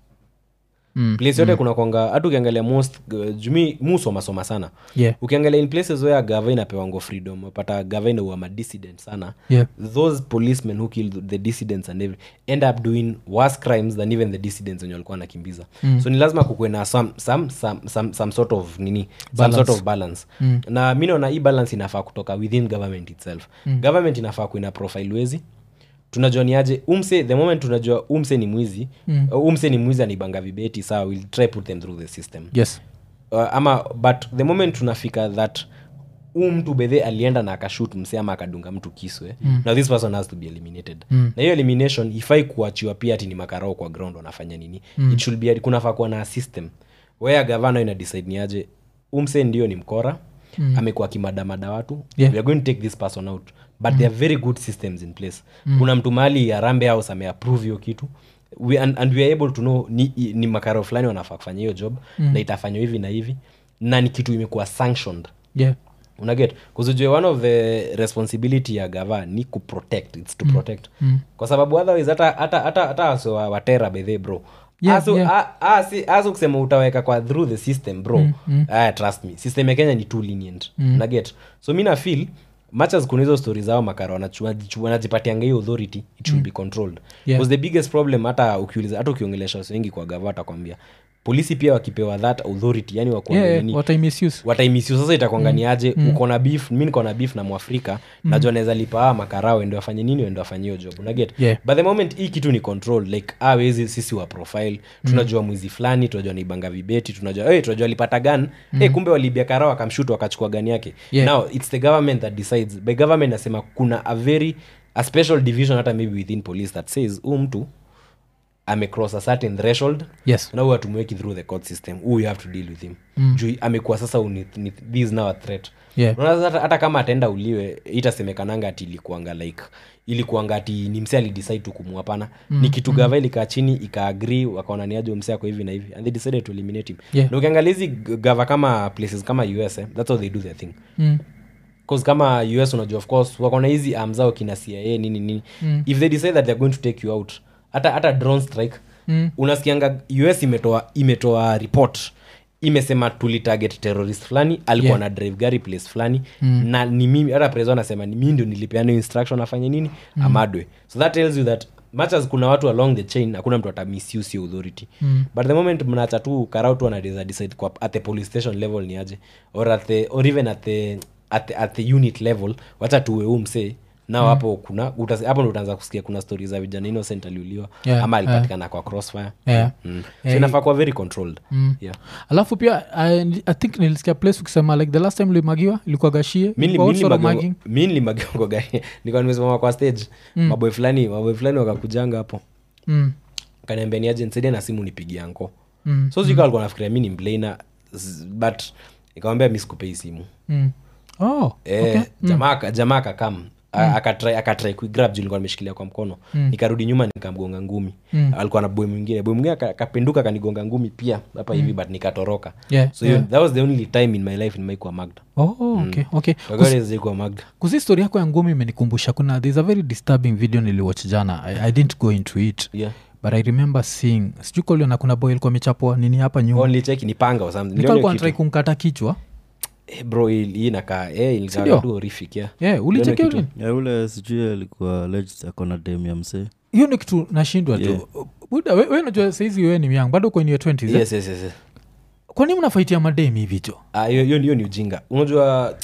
Mm. place yote kuna kwanga hata ukiangalia most uh, jumi musomasoma sana yeah ukiangalia in places where gava inapewango freedom pata gava inaua madissident sana yeah those policemen who killed the dissidents and every, end up doing worse crimes than even the dissidents wenye walikuwa nakimbiza mm. so ni lazima kukuwe na some, some, some, some, some sort of nini Balance. some sort of balance mm. na mi naona hii balance inafaa kutoka within government itself mm. government inafaa kuina profile wezi tunajua ni aje umse the moment tunajua umse ni mwizi mm. umse ni mwizi anaibanga vibeti sawa we'll try put them through the system yes uh, ama but the moment tunafika that huu mtu bedhe alienda na akashut mse ama akadunga mtu kiswe mm. now this person has to be eliminated mm. na hiyo elimination ifai kuachiwa pia ati ni makarao kwa ground wanafanya nini mm. it should be kunafaa kuwa na system where gavana ina decide ni aje umse ndio ni mkora mm. amekuwa akimadamada watu Yeah. we are going to take this person out but mm. there are very good systems in place mm. kuna mtu mahali arambe house ameapprove hiyo kitu we, and, and we are able to know ni, ni makaro fulani wanafaa kufanya hiyo job mm. na itafanywa hivi na hivi na ni kitu imekuwa sanctioned yeah unaget kuzujue one of the responsibility ya gava ni kuprotect its to protect kwa sababu otherwise hata hata hata hata waso wa- watera bedhe bro Yeah, asu, yeah. a- a- si- asu kusema utaweka kwa through the system bro Ah, trust me system ya kenya ni too lenient unaget so mi na feel much as kuna hizo stori zao makara wanachu- wanajichu- wanajipatianga hiyo authority it should be controlled Yeah. Because the biggest problem hata ukiuliza hata ukiongelesha watu wengi kwa gava watakwambia polisi pia wakipewa that authority yani wakuambia yeah, nini what I misuse wataimisiu sasa itakuanganiaje mm. uko na beef mi niko na beef na mwafrika mm. najua naweza lipa aa makarao ende wafanye nini ende wafanye hiyo job unaget Yeah. but the moment hii kitu ni control like ah, wezi sisi wa profile tunajua mwizi fulani tunajua naibanga vibeti tunajua hey, tunajua alipata gan mm. hey, kumbe walibia karao akamshut wakachukua gani yake Yeah. now it's the government that decides by government nasema kuna a very a special division hata maybe within police that says huu mtu amecross a certain threshold yes na huyu hatumweki through the court system huu you have to deal with him mm. juu amekuwa sasa uni, ni, this is now a threat Yeah. Unaona sasa hata, hata kama ataenda uliwe itasemekananga ati ilikuanga like ilikuanga ati ni mse alidecide tu kumwapana mm. ni kitu gava ilikaa chini ikaagri wakaona ni aje mse ako hivi na hivi and they decided to eliminate him Yeah. na ukiangalia hizi g- gava kama places kama us eh, that's how they do their thing mm. cause kama us unajua of course wakona hizi arm zao kina cia nini nini mm. if they decide that they're going to take you out hata hata drone strike mm. unasikianga us imetoa imetoa report imesema tulitarget terrorist fulani alikuwa Yeah. na drive gari place fulani mm. na ni mimi hata preso anasema ni mimi ndio nilipeana hiyo instruction afanye nini mm. amadwe so that tells you that much as kuna watu along the chain hakuna mtu ata misuse hiyo authority mm. but the moment mnacha tu karau tu anaweza decide kwa at the police station level ni aje or at the or even at the at the, at the unit level wacha tuwe huu msee nao hapo kuna utas- hapo ndo utaanza kusikia kuna stori za vijana innocent aliuliwa Yeah, ama alipatikana kwa crossfire Yeah. mm. Eh, so inafaa kuwa very controlled yeah. alafu pia I, i think nilisikia place ukisema like the last time ulimagiwa ilikuwa gashie Mi nili- What mi sort of nilimagiwa- mugging? mi nilimagiwa kwa gari nikuwa nimesimama kwa stage maboy fulani maboy fulani wakakujanga hapo Mm, kaniambia ni aje nisaidie na simu nipigia nko mm, so sika alikuwa nafikiria mi ni mblana but nikamwambia mi sikupei simu mm. oh, Eh, okay. jamaa aka- jamaa akakam akatrai akatrai kuigrab juu nilikuwa nimeshikilia kwa mkono nikarudi nyuma nikamgonga ngumi alikuwa na boy mwingine boy mwingine aka- akapenduka akanigonga ngumi pia hapa hivi but nikatoroka Yeah, so hiyo- that was the only time in my life nimaikuwa magda Oh, okay, okay. kagazikuwa magda kusi story yako ya ngumi imenikumbusha kuna there's a very disturbing video niliwatch jana I, i didn't go into it yeah but i remember seeing sijui koliona kuna boy alikuwa amechapwa nini hapa nyuma only check ni panga or something Niliona hiyo nikalikuwa kitu. natrai kumkata kichwa Eh, bro hii hii inakaa eh ilikaa Sindio? tu horrific yeah yeah, ulichekea kitu. nini ya ule sijui alikuwa alleged akona dem ya msee hiyo ni kitu nashindwa Yeah. tu buda we, we najua saizi we ni young bado kwenye 20 yes yes yes, yes. kwani mnafaitia mademi hivi jo Ah, hiyo hiyo- hiyo ni ujinga unajua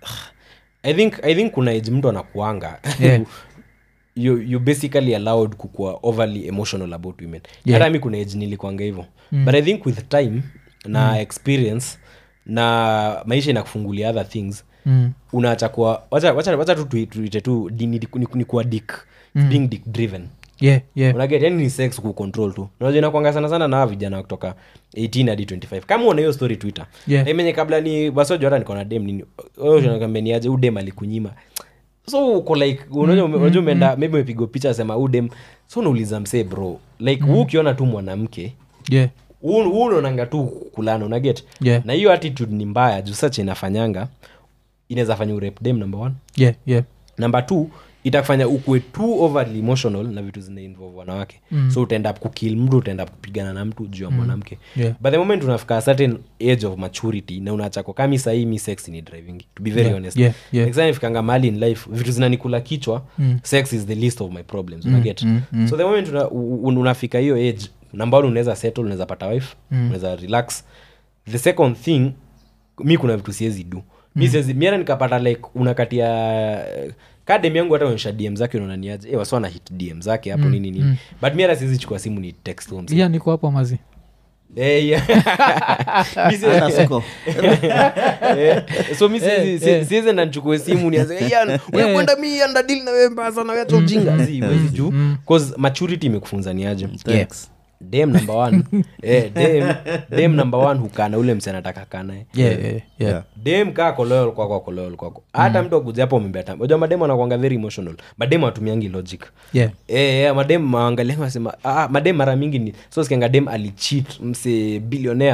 i think i think kuna age mtu anakuanga Yeah. you, you basically allowed kukua overly emotional about women Yeah. hata mi kuna age nilikuanga hivyo but i think with time na experience na maisha inakufungulia other things mm. unaacha kuwa wacha, wacha, wacha tu tui- tuite tu di- ni, ni, ni kuwa dick being dick driven yeah, yeah. unaget yani ni sex kucontrol tu unajua inakwanga sana sana na hawa vijana wa kutoka 18 hadi 25 kama una hiyo story twitter Yeah. Na menye kabla ni basojo hata niko na dem nini kambeniaje u dem alikunyima so uko like unajua ume- unajua umeenda maybe umepigwa picha sema u dem so unauliza msee bro like mm. ukiona tu mwanamke yeah. huu huu unaonanga tu kulana unaget Yeah. na hiyo attitude ni mbaya juu sacha inafanyanga inaweza fanya urep dem number one yeah, yeah. number two itakufanya ukue too overly emotional na vitu zinainvolve wanawake mm. so utaenda kukil mtu utaenda kupigana na mtu juu ya mwanamke Yeah. but the moment unafika a certain age of maturity na unachako kami sahii mi sex ni driving to be very Yeah, honest yeah, yeah. Next time nifikanga mahali in life vitu zinanikula kichwa mm. sex is the least of my problems unaget mm, mm, so the moment una, un, unafika hiyo age nambao unaweza settle unaweza pata wife mm. unaweza relax the second thing mi kuna vitu siwezi du mi siwezi miara nikapata like unakatia kadem yangu hata onyesha dm zake unaonaniaje e, wasiwa na hit dm zake hapo nini nini but miara siwezi chukua simu ni text home yeah, niko hapo mazi Eh, yeah. Mi siwezi- Hata siko. Eh, so mi siwezi- Eh, si- eh. siwezi enda nichukue simu nianze "Ian, wewe kwenda mi andadili na wewe mbaya sana wewe acha ujinga Si, huwezi juu cause maturity imekufunza ni aje Thanks. dem number one eh, dem, dem number one hukana ule msi anataka kanae yeah, yeah, yeah. Yeah. dem kaa koloyol kwako koloyol kwako hata mtu akuja hapo umembeta unajua madem anakwanga very emotional madem atumiangi logic Yeah. Eh, eh, madem maangalia wasema ah, madem mara mingi ni so sikianga dem alichit mse bilionea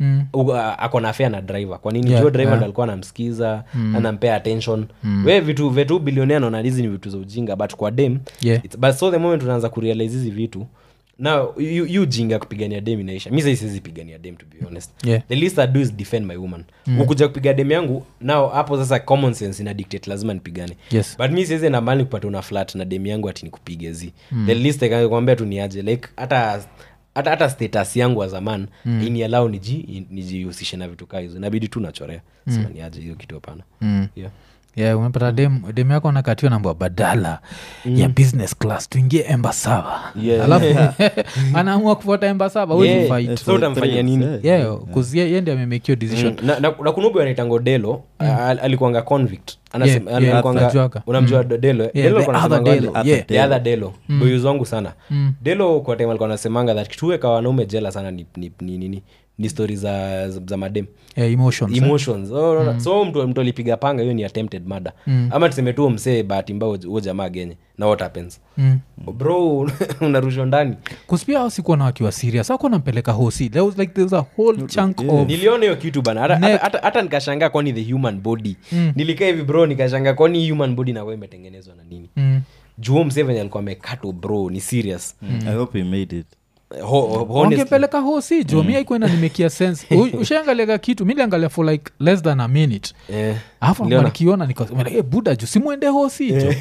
Mm. U- a- ako na afea na driver kwa nini Yeah, yeah, driver yeah. ndo alikuwa anamsikiza anampea attention we vitu vetu bilionea naona hizi ni vitu za ujinga but kwa dem Yeah. it's, but so the moment unaanza kurealize hizi vitu na yu yu ujinga kupigania dem inaisha mi sai siwezi pigania dem to be honest Yeah. the least I do is defend my woman ukuja kupiga dem yangu nao hapo sasa common sense ina dictate lazima nipigane Yes. but mi siwezi enda mbali kupata una flat na dem yangu ati nikupige zi the least kwambia tu niaje like hata hata hata status yangu wa zaman mm. inialau niji nijihusishe na vitu kaa hizo inabidi tu nachorea mm. sema niaje hiyo kitu hapana Mm. yeah. yeah, umepata dem, dem yako anakatiwa nambwa badala ya business class tuingie embasava Yeah. alafu anaamua kufuata embasava Yeah. yeah. fight So utamfanyia nini? yeah, kuzie ye ndi amemekio decision Mm, na, na, na kunubu anaitango delo al- alikuanga convict Anasema- Yeah, yeah, alikuanga- najuaga. unamjua delo Yeah, Delo the alikuwa other anasemanga Delo, aje? yeah. the other delo boyuzi wangu sana delo kwa time alikuwa anasemanga that kituweka wanaume jela sana ni, ni, ni, ni, ni, ni stori za, za, za madem yeah, emotions eh? emotions oh, no, no. so mtu, mtu alipiga panga hiyo ni attempted murder ama tuseme tu msee bahati mbaya huo jamaa genye na what happens Mm. bro unarushwa ndani kuspia hao sikuwa na wakiwa serious akuwa nampeleka hosi there was like there was a whole chunk of niliona hiyo kitu bana hata- Neck. hata- hata hata nikashangaa kwani the human body nilikaa hivi bro nikashangaa kwani hii human body nakuwa imetengenezwa na nini mm. juo msee venye alikuwa amekato bro ni serious i hope he made it Ho- ho- honestly. wangepeleka hosi jo mi aikuenda nimekia sense U- ushaangaliaga kitu mi liangalia for like less than a minute Eh, alafu Niliona. nikiona nikasema hey, buda ju simwende hosi jo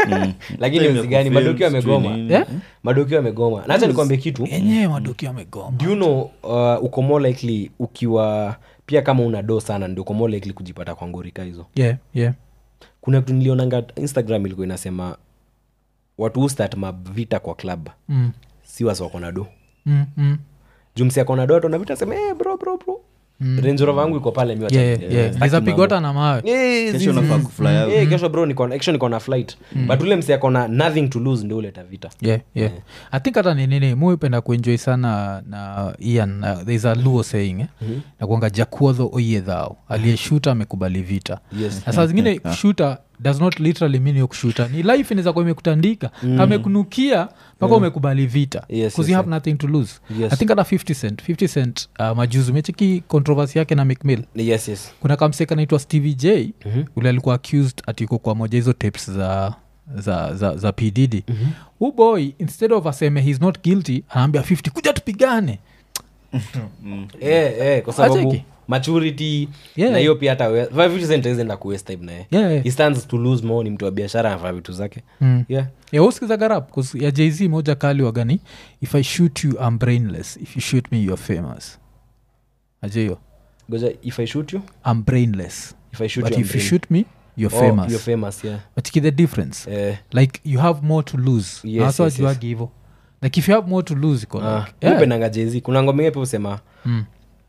lakini Time ya mzigani kufilm, madokio sijui amegoma nini. Eh? madokio amegoma nacha nikwambie kitu yenyewe madoki amegoma do you know uh, uko more likely ukiwa pia kama una do sana ndio uko more likely kujipata kwa ngorika hizo yeah, yeah. kuna kitu nilionanga instagram ilikuwa inasema watu hustart mavita kwa club Mm. si wasi wako na do Mm, mm. jumsi ako na do atona vita sema hey, bro bro bro mm. renjorova yangu iko pale mi wacha- Yeah, yeah, eh, yeah. staki Naweza mambo. pigota na mawe Eh, kesho zizi. unafaa kufly out Eh, kesho bro niko actually niko na flight but ule msi akona nothing to lose ndio uleta vita yeah, yeah. i think hata ni nini muipenda kuenjoy sana na ian uh, thereis a luo saying eh? mm-hmm. nakuanga jakuodho oyedhao aliyeshuta amekubali vita Yes. na saa zingine kushuta does not literally mean yo kushuta ni life inaweza kuwa imekutandika mm. kamekunukia mpaka umekubali vita Yes, 'Cause yes, you have nothing to lose Yes. i think hata 50 cent 50 cent uh, majuzi umecheki controversy yake na mcmill yes yes kuna kamseka naitwa stevie j mm-hmm. ule alikuwa accused atiko kwa moja hizo tapes za za za, za pdd mm-hmm. hu boy instead of aseme he's not guilty anaambia 50 kuja tupigane eh, eh, kwa sababu Acheki. maturity Yeah. na hiyo pia hata we- five percent haiwezi ku waste time naye Yeah, yeah. he stands to lose more ni mtu wa biashara anafanya vitu zake Mm. yeah yauskiza garap ya jz moja kali wagani if i shoot you i'm brainless if you shoot me you're famous ajeyo goja if i shoot you i'm brainless if i shoot but you, I'm if you brain- shoot me you're Oh, famous you're famous yeah but ki the difference eh like you have more to lose Yes, Hasa yes, wajuagi hivo like if you have more to lose iko ah, like, yeah. upendanga jezi kuna ngoma ingine pia usema Mm.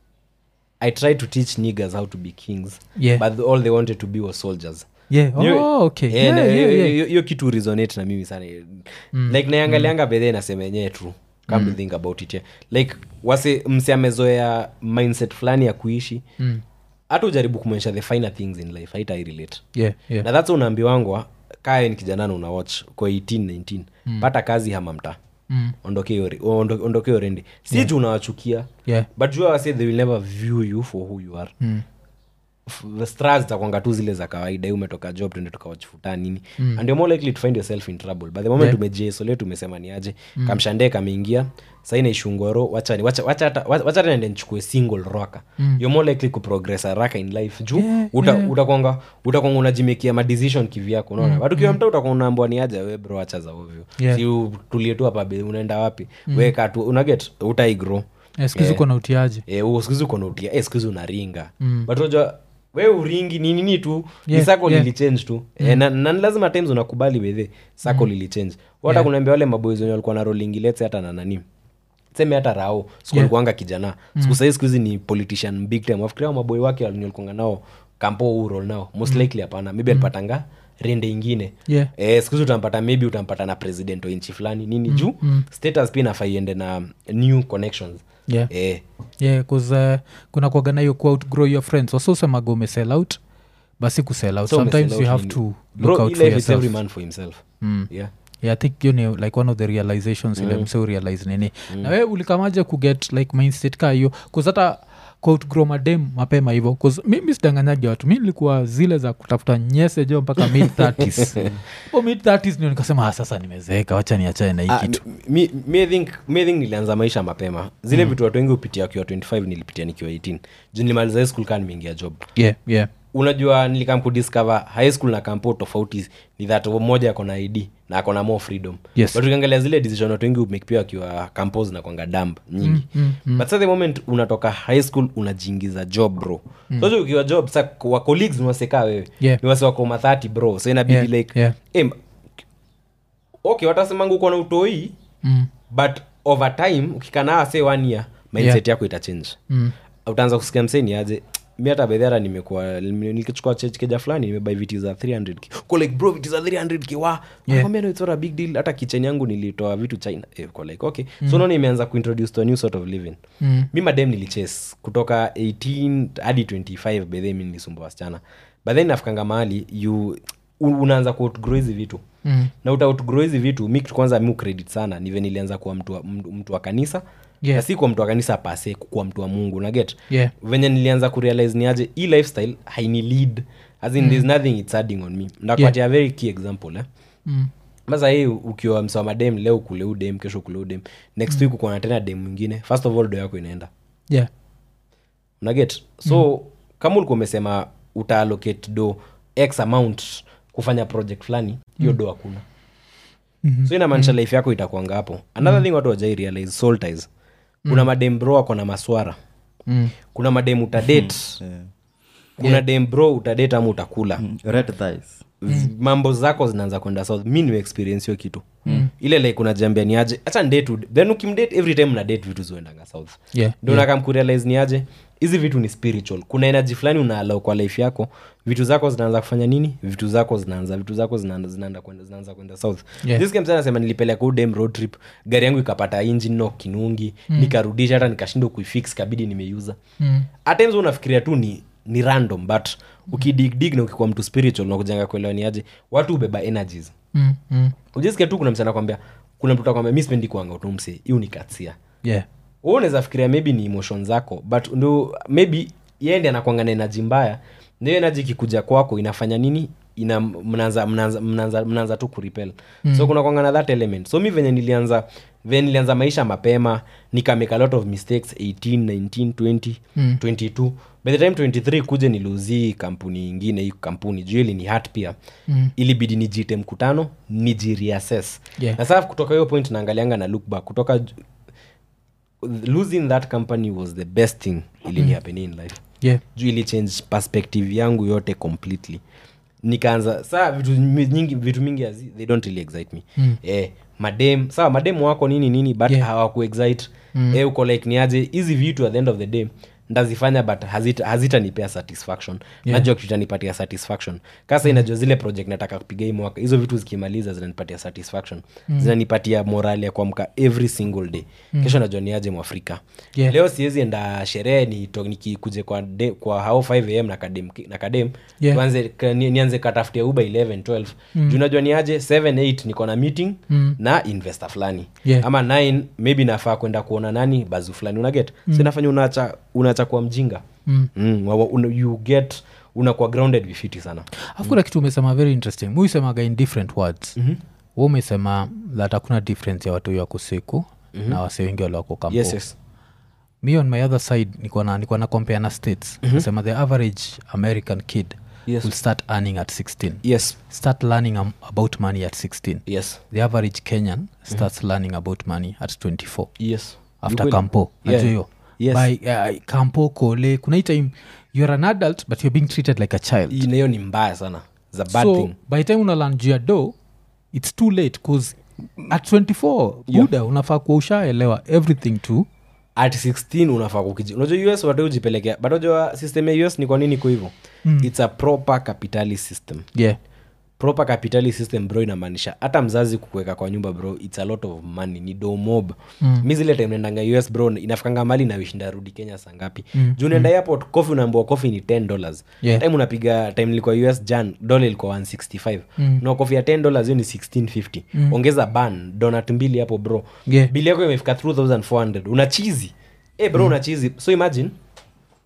i tried to teach niggers how to be kings Yeah. but all they wanted to be was soldiers yeah. Niyo- oh, okay. Eh, yeah, na- yeah, hiyo- yeah. hiyo- hiyo kitu resonate na mimi sana like naiangalianga bedhe nasema yenyewe true come to think about it yeah. like wase msi amezoea mindset fulani ya kuishi Mm. hata ujaribu kumwonyesha the finer things in life haita relate yeah, yeah. na thats unaambiwangwa kae ni kijanana una watch kwa 18 19 pata kazi hama mtaa Mm. ondokee hiyo re- ondo- ondokee hiyo rendi si juu unawachukia yeah. but jua wase they will never view you for who you are Mm. F- stras zitakwanga tu zile za kawaida hii umetoka job tuende tukawachifuta nini mm. and you're more likely to find yourself in trouble by the moment Yeah. yeah. umejiesole tumesema ni aje mm. kamshandee kameingia sai naishungoro wachani wacha wacha hata wacha hata nende nichukue single roka mm. you're more likely kuprogress haraka in life juu Yeah, uta, yeah. utakwanga utakwanga unajimekia madecision kivyako unaona but ukiwa mta utakuwa unaambwa ni aje we bro acha za ovyo Yeah. si utulie tu hapa be- unaenda wapi mm. weka tu unaget utaigrow yeah, skuhizi uko na utiaji Eh, skuhizi uko nautia eh, skuhizi unaringa mm. but unajua we uringi ni nini tu Yeah, ni sako yeah. lilichange tu mm. eh, na, na ni lazima times unakubali wedhe sako mm. lilichange hata Yeah. kunaambia wale maboys wenye walikuwa na rolingi letse hata na nani seme hata rao sikulikuanga kijana siku sahii siku hizi ni politician big time wafikiria maboi wake walikuanga nao kampo urol nao most likely hapana maybe alipatanga rende ingine Yeah. eh, siku hizi utampata maybe utampata na president wa nchi fulani nini juu status pia inafaa iende na new connections yeah. eh, yeah, 'cause, uh, kuna kuagana hiyo quote grow your friends wasosemaga umesell out basi kusell out So sometimes umesell you out have nini? to look Bro, out hii for life is every yourself man for himself Mm. yeah yeah, i think hiyo ni like one of the realizations ile mse urealize nini na we ulikamaje kuget like mindset ka hiyo kuzata kuoutgrow madem mapema hivyo 'Cause mi mi sidanganyaji watu mi nilikuwa zile za kutafuta nyese jo mpaka mid 30s o mid 30s ndio nikasema ah, sasa nimezeeka wacha niachane na hii Ah, kitu mi, mi, I think, mi I think nilianza maisha mapema zile vitu watu wengi hupitia wakiwa 25 nilipitia nikiwa 18 juu nilimaliza high school kaa nimeingia job yeah, yeah. unajua nilikam kudiscover high school na kampo tofauti ni that mmoja ako na id na ako na more freedom Yes. but ukiangalia zile decision watu wengi make pia wakiwa campos na kwanga damp nyingi mm, mm, but sa the moment unatoka high school unajiingiza job bro mm. so ukiwa job sa wa colleagues ni wasekaa wewe Yeah. ni wase wako mathati bro so inabidi Yeah, like yeah. em, okay watasemanga uko na utoi Mm. but over time ukikanaa se one year mindset yako itachange Mm. utaanza kusikia mseni aje mi hata bedhara nimekuwa nikichukua church keja fulani nimebai viti za 300 ko like bro viti za 300 k wa Yeah. yeah. no, it's not a big deal hata kitchen yangu nilitoa vitu china eh, ko like okay mm. so naona imeanza kuintroduce to a new sort of living Mm. mi madem nilichase kutoka 18 hadi 25 bedhe mi nilisumbua wasichana but then nafikanga mahali you un- unaanza kuoutgrow hizi vitu Mm. na utaoutgrow hizi vitu mi kitu kwanza mi credit sana nive nilianza kuwa mtu wa, mtu, mtu wa kanisa Yeah. na si kuwa mtu wa kanisa pase kuwa mtu wa mungu naget Yeah. venye nilianza kurealize ni aje hii lifestyle haini lead as in there's nothing it's adding on me ndakupatia a very key example eh? Mm. sasa hii ukiwa msoma dem leo kule udem kesho kule udem next week uko na tena dem mwingine first of all do yako inaenda Yeah. unaget so mm. kama ulikuwa umesema utaallocate do x amount kufanya project fulani hiyo mm. do hakuna mm-hmm. so inamaanisha mm. life yako itakwanga hapo another mm. thing watu wajai realize soul ties kuna madem bro ako na maswara Mm. kuna madem utadate Yeah. kuna dem bro utadate ama utakula red thighs mm. mambo zako zinaanza kwenda south mi nimeexperience hiyo kitu mm. ile like unajambia ni aje hacha ndate then ukimdate every time na date vitu zuendanga south Yeah. ndio yeah. nakamkurealize ni aje hizi vitu ni spiritual kuna energy fulani unaalau kwa life yako vitu zako zinaanza kufanya nini vitu zako zinaanza vitu zako zinaanza zinaanza kwenda zinaanza kwenda south Yeah. this game sana sema nilipeleka udem road trip gari yangu ikapata engine no kinungi mm. nikarudisha hata nikashindwa kuifix kabidi nimeiuza Mm. at times unafikiria tu ni ni random but ukidigdig na ukikuwa mtu spiritual na kujanga kuelewa ni aje watu ubeba energies Mm. Mm. ujisikia tu kuna msana kwambia kuna mtu takwambia mi spendi kuanga utumse hiyo ni katsia Yeah. Wewe unaweza fikiria maybe ni emotion zako but ndo maybe yeye ndi anakwanga na enaji mbaya ndio enaji ikikuja kwako inafanya nini ina mnaanza mnaanza mnaanza mnaanza tu kuripel mm. so kuna kwanga na that element so mi venye nilianza venye nilianza maisha mapema nikamake a lot of mistakes 18 19 20 Mm. 22 by the time 23 kuja niliuzii kampuni ingine hii kampuni juu ili ni hat pia Mm. ilibidi nijite mkutano nijireassess Yeah. na sasa kutoka hiyo point naangalianga na look back kutoka ju- losing that company was the best thing ilinihappen in life Yeah. juu ili change perspective yangu yote completely nikaanza saa vitu mi- nyingi vitu mingi hazi, they don't really excite me Mm. eh, madem sawa madem wako nini nini but Yeah. hawakuexite mm. eh, uko like niaje hizi vitu at the end of the day ndazifanya but hazita- hazitanipea satisfaction Yeah. najua kitu itanipatia satisfaction kasa inajua zile project nataka kupiga hii mwaka hizo vitu zikimaliza zinanipatia satisfaction mm. zinanipatia morali ya kuamka every single day mm. kesho najua niaje mwafrika Yeah. leo siwezi enda sherehe nito- nikikuje kwa, de, kwa hao 5 am na kadem, na kadem Yeah. tuanze ka- ni- nianze katafutia uba 11 12 mm. juu najua niaje 7 8 niko na meeting Mm. na investor fulani Yeah. ama 9 maybe nafaa kwenda kuona nani bazu fulani unaget mm. sinafanya unaacha unaacha kuwa mjinga Mm. mm, wa- wa- una, you get unakuwa grounded vifiti sana afu kuna kitu umesema very interesting muisemaga in different words mm-hmm. hu umesema that hakuna difference ya watu wako siku mm-hmm. na wase wengi waliwako kampo yes, yes. mi on my other side nikuwa na, nikuwa na compare na states mm-hmm. nasema the average american kid Yes. will start earning at 16 yes start learning um, about money at 16 yes the average kenyan starts learning about money at 24 yes after Ukweli. kampo Yeah. najua hiyo Yes. by uh, kampo kole kuna hii time youare an adult but you're being treated like a child Hii nayo ni mbaya sana za bad so thing by the time unalan juu ya do its too late bcause at 24 buda unafaa kuwa ushaelewa everything to at 16 unafaa kukiji unajua us watu ujipelekea but unajua system ya us ni kwa nini iko hivyo mm. its a proper capitalist system yeah proper capitalist system bro inamaanisha hata mzazi kukuweka kwa nyumba bro its a lot of money ni domob mm. mi zile time naendanga us bro inafikanga mali nawishinda rudi kenya saa ngapi mm. juu naenda airport coffee unaambiwa coffee ni 10 dollars Yeah. time unapiga time nilikuwa us jan dola ilikuwa 165 mm. na coffee ya 10 dollars hiyo ni 1650 mm. ongeza ban donat mbili hapo bro Yeah. bili yako imefika 3400 una chizi eh bro una chizi so imagine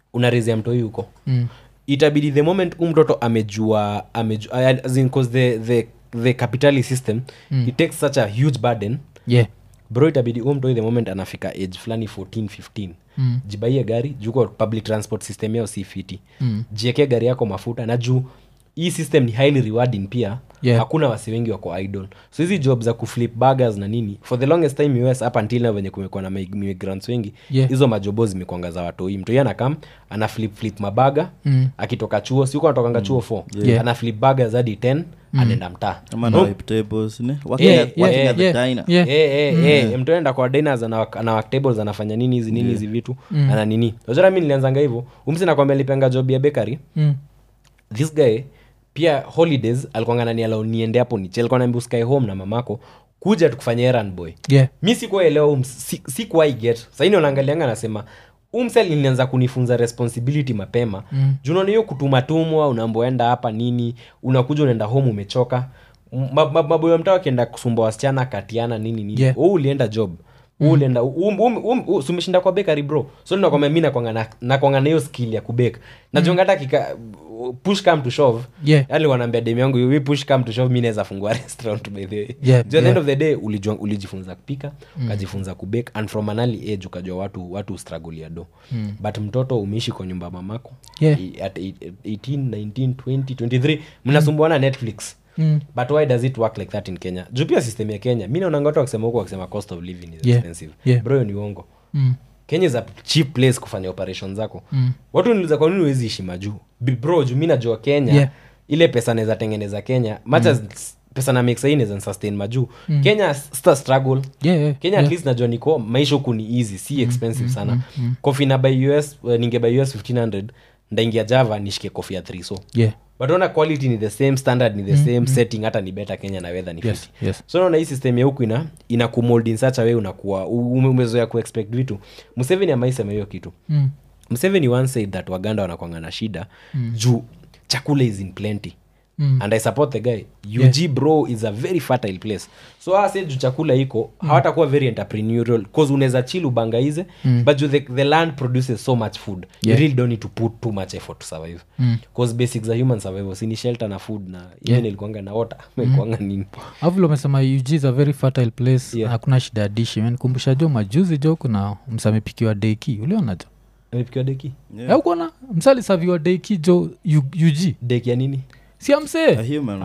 unarezea mtoi huko Mm. itabidi the moment huu mtoto amejua amejua as in, 'cause the, the, the capitalist system mm. it takes such a huge burden yeah bro itabidi huu mtoi the moment anafika age fulani 14 15 Mm. jibaie gari juu kwa public transport system yao si fiti Mm. jiekee gari yako mafuta na juu hii system ni highly rewarding pia Yeah. hakuna wasi wengi wako idol so hizi job za kuflip burgers na nini for the longest time us up until now venye kumekuwa na mig- migrants wengi Yeah. hizo majobo zimekwanga za watoi mtoi anakam ana flip flip mabaga Mm. akitoka chuo siuko anatokanga chuo 4 Yeah. ana flip burgers hadi 10 anaenda mtaa ama na No, wipe tables ne working Yeah, at, working yeah, at the yeah, diner yeah. Eh, eh, eh, mtu anaenda kwa diners ana, ana work tables anafanya nini hizi nini hizi vitu ana nini najua mi nilianzanga hivyo umsi nakwambia lipenga job ya bakery Mm. this guy pia holidays alikuanga naniala niende hapo niche alikuwa naambia usikae home na mamako kuja tukufanya errand boy yeah mi sikuwaelewa um, si, sikuwai get saini unaangalianga nasema umsel ilianza kunifunza responsibility mapema mm. junaona hiyo kutumatumwa unaamboenda hapa nini unakuja unaenda home umechoka M- ma- ma- maboyo mtaa akienda kusumba wasichana katiana nini nini Yeah. Wewe ulienda job mm. ulienda um, um, um, um, sumeshinda kwa bekari bro so nakwambia mi nakwanga na- nakwanga na hiyo skill ya kubeka najonga hata kika push come to shove Yeah. yani wanaambia dem yangu we push come to shove mi naweza fungua restaurant by the way Yeah, Juu at the end yeah. of the day ulijua, ulijifunza kupika ukajifunza kubake and from an early age ukajua watu watu struggle ya do mm. but mtoto umeishi kwa nyumba ya mamako Yeah. i- at eight- 18 19 20 23 mnasumbuana netflix Mm. but why does it work like that in kenya juu pia system ya kenya mi naonanga watu wakisema huku wakisema cost of living is Yeah. expensive Yeah. bro hiyo ni uongo Mm. kenya is a cheap place kufanya operation zako mm. watu niuliza kwa nini huwezi ishi majuu Bi- bro juu mi najua kenya Yeah. ile pesa naweza tengeneza kenya much as pesa na make sahi naweza sustain majuu kenya sta struggle yeah yeah kenya yeah. at least najua niko maisha huku ni easy si expensive sana kofi na by us uh, ninge by us 1500 ndaingia java nishike kofi ya 3 so yeah but ona quality ni the same standard ni the same setting hata ni better kenya na weather ni Yes, fiti yes. so naona hii system ya huku ina ina kumold in such a way unakuwa u- ume- umezoea kuexpect vitu museveni amaisema hiyo kitu Mm. museveni once said that waganda wanakwanga na shida mm. juu chakula is in plenty Mm. and i support the guy ug bro is a very fertile place so ase juu chakula iko mm. hawatakuwa very entrepreneurial cause unaweza chill ubangaize mm. but juu the, the land produces so much food Yeah. you really don't need to put too much effort to survive Mm. cause basics za human survival sini shelter na food na even ilikuanga na water ilikuanga nini Alafu vile umesema ug is a very fertile place Yeah. hakuna shida ya dishi menikumbusha jo majuzi jo kuna msamepikiwa deki uliona jo amepikiwa deki Yeah. yeah. kuona msalisaviwa deki jo U- ug deki ya nini si amsee A human.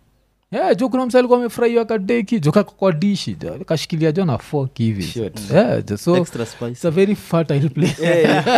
yeah, jo kuna msa alikuwa amefurahiwa kadeki jo kako kwa dishi jo kashikilia jo na fork hivi Shit. yeah, jo, so Extra spice. it's a very fertile place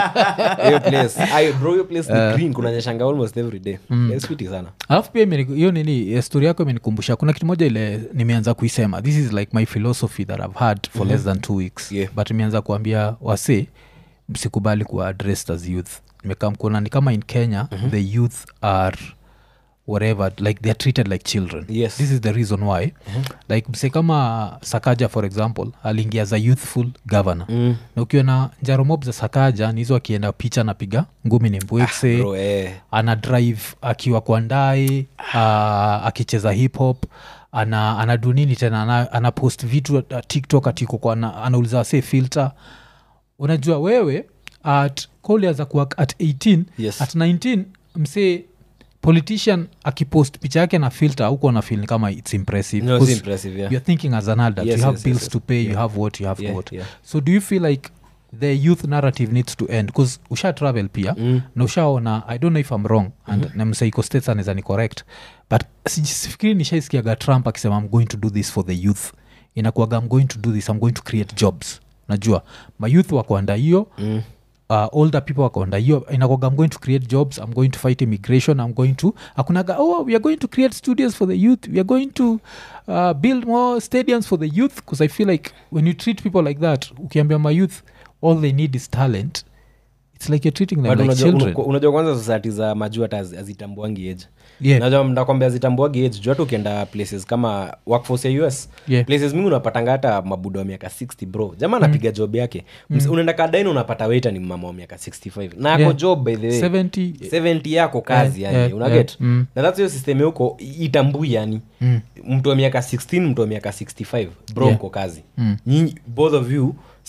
hiyo place Ay, bro hiyo place ni green kunanyeshanga almost every day It's fiti sana alafu pia imeni- hiyo nini eh, story yako imenikumbusha kuna kitu moja ile nimeanza kuisema this is like my philosophy that i've had for less than two weeks Yeah. but imeanza kuambia wase msikubali kuwa addressed as youth nimekaa mkuona ni kama in kenya the youth are whatever like they're treated like children Yes. this is the reason why like mse kama sakaja for example aliingia za youthful governor Mm. na ukiona njaromob za sakaja ni hizo akienda picha napiga ngumi ni mbwekse bro eh. ana drive akiwa kwa ndae uh, akicheza hip hop ana anadu nini tena ana, ana post vitu uh, tiktok atiko kwa ana, anauliza wase filter unajua wewe at koliaza kuwa at 18 Yes. at 19 msee politician akipost picha yake na filter huko na feel kama its impressive No, it's 'Cause impressive, yeah. you're thinking as an adult Yes, you have yes, bills yes, yes. to pay you Yeah. have what you have Yeah, what yeah. so do you feel like the youth narrative needs to end bcause usha travel pia Mm. na ushaona i don't know if i'm wrong and mm-hmm. namsaiko states anaweza ni correct but si- sifikiri nishaisikiaga trump akisema i'm going to do this for the youth inakuaga i'm going to do this i'm going to create jobs najua mayouth wakoanda hiyo Mm. uh, older people wakonda hiyo inakwaga i'm going to create jobs i'm going to fight immigration i'm going to akunaga oh we are going to create studios for the youth we are going to uh, build more stadiums for the youth because i feel like when you treat people like that ukiambia my youth all they need is talent it's like you're treating them But like unajua- children unajua- unajua kwanza society za majuu hata hazi- hazitambuangi age yeah. najua mnakwambia hazitambuagi age juu hata ukienda places kama workforce ya us Yeah. places mingi unapatanga hata mabuda wa miaka 60 bro jamaa anapiga job yake mm. unaenda kadaini unapata waita ni mama wa miaka 65 na ako Yeah. job by the way 70 70 yako kazi Yeah, yani yeah, unaget yeah. Mm. na thats hiyo system huko itambui yani Mm. mtu wa miaka 16 mtu wa miaka 65 bro Yeah. mko kazi Mm. nyinyi both of you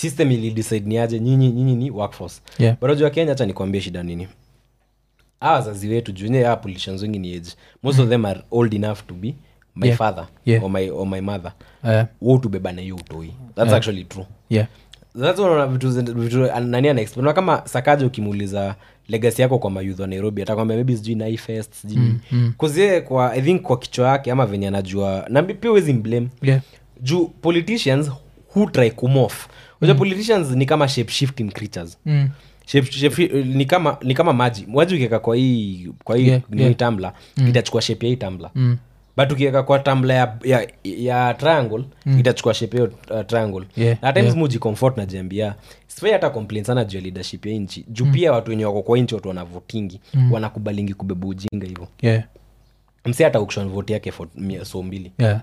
system ilidecide ni aje nyinyi nyinyi ni workforce Yeah. but unajua kenya hacha nikwambie shida nini hawa wazazi wetu juu yenyewe hawa politicians wengi ni age most of them are old enough to be my Yeah. father Yeah. or, my, or my mother Eh, wo tubeba na hiyo utoi that's actually true yeah. That's one of vitu, zen- vitu nani anaexplain Unaona kama sakaja ukimuuliza legacy yako kwa mayouth wa nairobi atakwambia maybe sijui naifest sijui mm, mm. kwa i think kwa kichwa yake ama venye anajua na pia wezi mblame Yeah. juu politicians who try kumof unajua politicians ni kama shape shifting creatures Mm. shape, shape, ni kama ni kama maji maji ukiweka kwa hii kwa hii Yeah, nini yeah. tambla itachukua shape ya hii tambla Mm. but ukiweka kwa tambla ya, ya, ya triangle itachukua shape hiyo uh, triangle Yeah, na times yeah. muji comfort na jambia sifai hata complain sana juu ya leadership ya nchi juu pia watu wenye wako kwa nchi watu wanavutingi wanakubalingi kubeba ujinga hivyo Yeah. msi hata auction vote yake for mia- so mbili Yeah.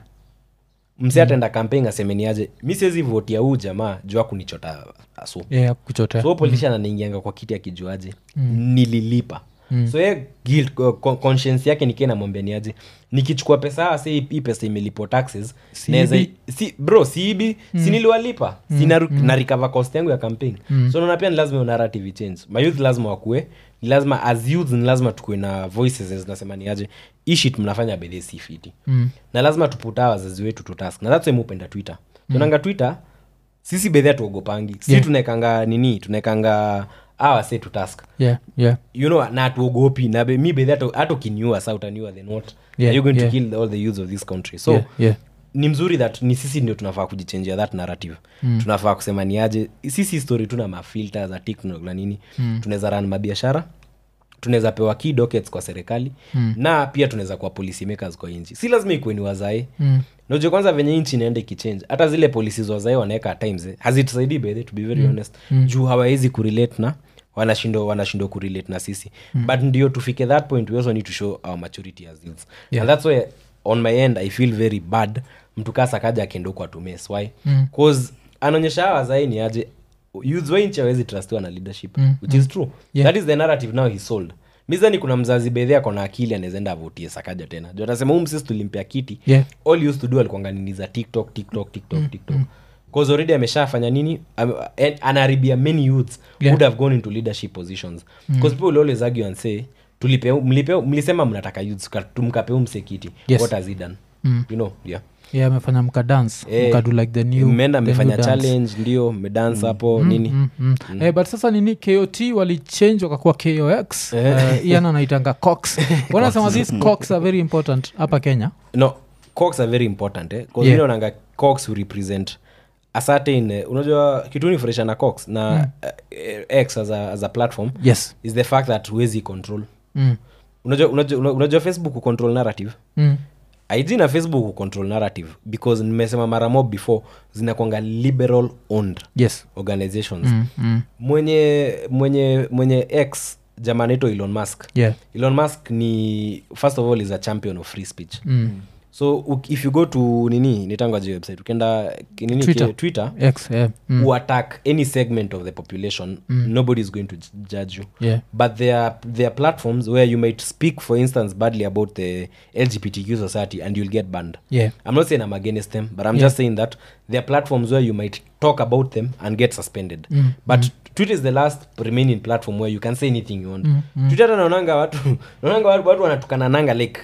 msi ataenda campaign asemeniaje mi siwezi vote ya huu jamaa juu akunichota asu Yeah, kuchotea so politician anaingianga kwa kiti akijuaje nililipa so ye guilt co- co- conscience yake nikie namwambia niaje nikichukua pesa se hii pesa imelipo taxes Siibi. naeza si, bro siibi si niliwalipa si na, na recover cost yangu ya campaign so naona pia ni lazima hiyo narrative change mayouth lazima wakue ni lazima as youth ni lazima tukue na voices zenye zinasema niaje hii shit mnafanya bedhe si fiti Mm. na lazima tuputa wazazi wetu to task na that's why mi hupenda twitter tunanga twitter sisi bedhia tuogopangi si Yeah. tunaekanga nini tunaekanga awa se to task Yeah. Yeah. you know na tuogopi na be, mi bedhi hata- hata ukiniua sa utaniua then what Yeah, are you going yeah. to kill all the youths of this country so Yeah, yeah. ni mzuri that ni sisi ndio tunafaa kujichenjia that narrative mm. tunafaa kusema ni aje sisi story tuna mafilter za tiktok na nini mm. tunaweza ran mabiashara tunaweza pewa key dockets kwa serikali mm. na pia tunaweza kuwa policy makers kwa nchi si lazima ikuwe ni wazae Mm. najua kwanza venye nchi inaenda ikichange hata zile policies wazae wanaweka at times eh, hazitusaidii bedhe to be very honest juu hawawezi kurelate na wanashindwa wanashindwa kurelate na sisi but ndio tufike that point we also need to show our maturity as youths Yeah. and that's why on my end i feel very bad mtu kaa sakaja akienda huko atumes why Mm. cause anaonyesha hawa wazae ni aje youths wa nchi hawezi trustiwa na leadership Mm, which is true Yeah. that is the narrative now he sold mizani kuna mzazi bedhe ako na akili anaezaenda avutie sakaja tena juu atasema huu msisi tulimpea kiti Yeah. all he used to do alikuanga nini za tiktok tiktok tiktok tiktok cause already ameshafanya nini Ame- en- anaharibia many youths Yeah. would have gone into leadership positions because people will always argue and say tulipe mlipe mlisema mnataka youths ka- tumkapeu msekiti Yes. what has he done Mm. you know yeah yeah amefanya mkadance Eh, mkadu like the new mmeenda the mmefanya new dance. challenge ndio mmedance hapo nini Mm, mm. Eh, but sasa nini kot walichange wakakuwa kox Eh. uh, ian anaitanga cox wanasema these cox are very important hapa kenya no cox are very important eh? Yeah. yeah. naonanga cox will represent a certain eh, unajua kitu nifurahisha na cox na mm. uh, x as a, as a platform yes is the fact that huwezi control mm. unajua, unajua, una- unajua facebook kucontrol narrative Mm. ig na facebook kucontrol narrative because nimesema mara mob before zinakwanga liberal owned yes organizations mm. Mm. mwenye mwenye mwenye x jamaa anaitwa elon musk yeah elon musk ni first of all is a champion of free speech mm. so uk- if you go to nini nitangaje website ukienda ki- nini Twitter. ki- twitter x yeah. mm. who attack any segment of the population nobody is going to j- judge you yeah but there are, there are platforms where you might speak for instance badly about the lgbtq society and you'll get banned yeah i'm not saying i'm against them but i'm Yeah. just saying that there are platforms where you might talk about them and get suspended Mm, but twitter is the last remaining platform where you can say anything you want Mm, mm. twitter hata naonanga watu naonanga watu, watu wanatukanananga like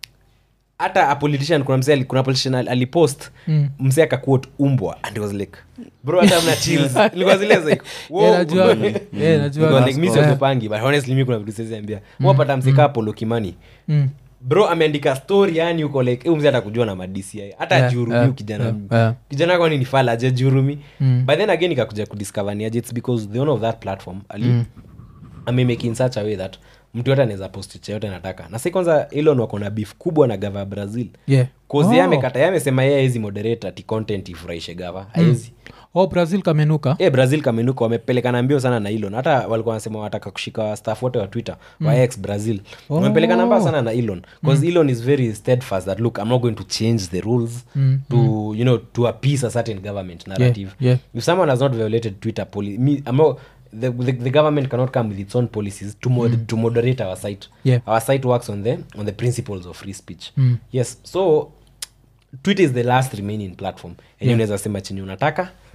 hata a politician kuna msee ali- kuna politician ali- alipost Mm. msee akaquote umbwa and it was like bro hata mna chills nilikuwa zile like wow. Yeah, najua. Yeah, najua. Nilikuwa like, mi Yeah. siogopangi but honestly mi kuna vitu siwezi ambia wapata mseka Apollo kimani Mm. bro ameandika story yani uko like huyu mzee atakujua na madci hata Yeah, ajihurumi yeah, kijana yeah, yeah. kijana kwani ni fala ajajihurumi Mm. but then again ikakuja kudiscover ni aje its because the owner of that platform ali Mm. amemake in such a way that mtu yote anaweza post chochote anataka na si kwanza elon wako na beef kubwa na gava ya brazil yeah kozi Oh. oh. amekata ye amesema ye aezi moderate ati content ifurahishe gava aezi oh brazil kamenuka e brazil kamenuka wamepelekana mbio sana na elon hata walikuwa wanasema wataka kushika staff wote wa twitter wa ex brazil Oh. wamepelekana mbao sana na elon bcause elon is very steadfast that look i'm not going to change the rules Mm, to you know to appease a certain government narrative yeah. if someone has not violated twitter policy me, I'm not, the, the, the government cannot come with its own policies to, mod, to moderate our site Yeah. our site works on the on the principles of free speech Mm. yes so twitter is the last remaining platform and Yeah. unaweza sema chenye unataka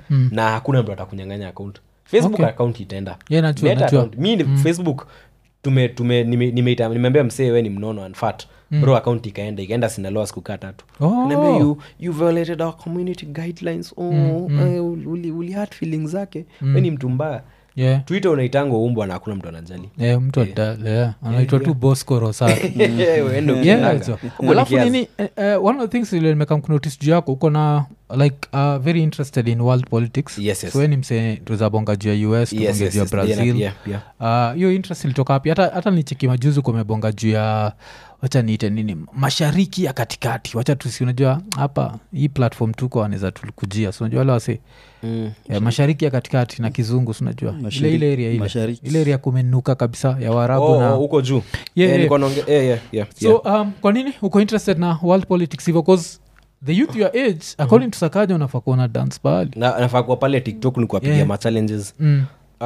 na hakuna mtu atakunyanganya account facebook Okay. account itaenda Yeah, najua, Meta najua. account. mi ni facebook tume tume nime- nimeita- nimeambia msee we ni mnono and fat bro account ikaenda ikaenda sinaloa siku kaa tatu Oh. Niambia, you, you violated our community guidelines oh, eh, uli, uli hurt feelings zake we ni mtu mbaya yeah. twitter unaitangwa umbwa na hakuna mtu anajali Yeah, mtu ata- yeah. anaitwa tu bosco rosar Wewe ndio Yeah, ukitanga. so. Huko ni alafu kiasi. nini eh, eh, one of the things ile nimeka kunotice juu yako uko na like uh, very interested in world politics Yes, yes. so we ni msee tuzabonga juu ya us Yes, tubonge yes, juu ya yes. brazil Yeah, yeah, Ah, hiyo interest ilitoka wapi hata, hata nicheki majuzi kumebonga juu ya wacha niite nini mashariki ya katikati wacha tusi unajua hapa hii platform tuko anaweza tulikujia si unajua wale wase Mm. eh, mashariki ya katikati na kizungu si unajua ile Mashariki- ile area ile mashariki. ile area kumenuka kabisa ya waarabu Oh, na oh, huko juu Yeah, Eh, yeah. nilikuwa naonge- eh, yeah, yeah, so yeah. um, kwa nini uko interested na world politics hivyo bcause the youth your age according to sakaja unafaa kuona dance pahali Na- nafaa kuwa pale tiktok ni kuwapigia Yeah. machallenges mm.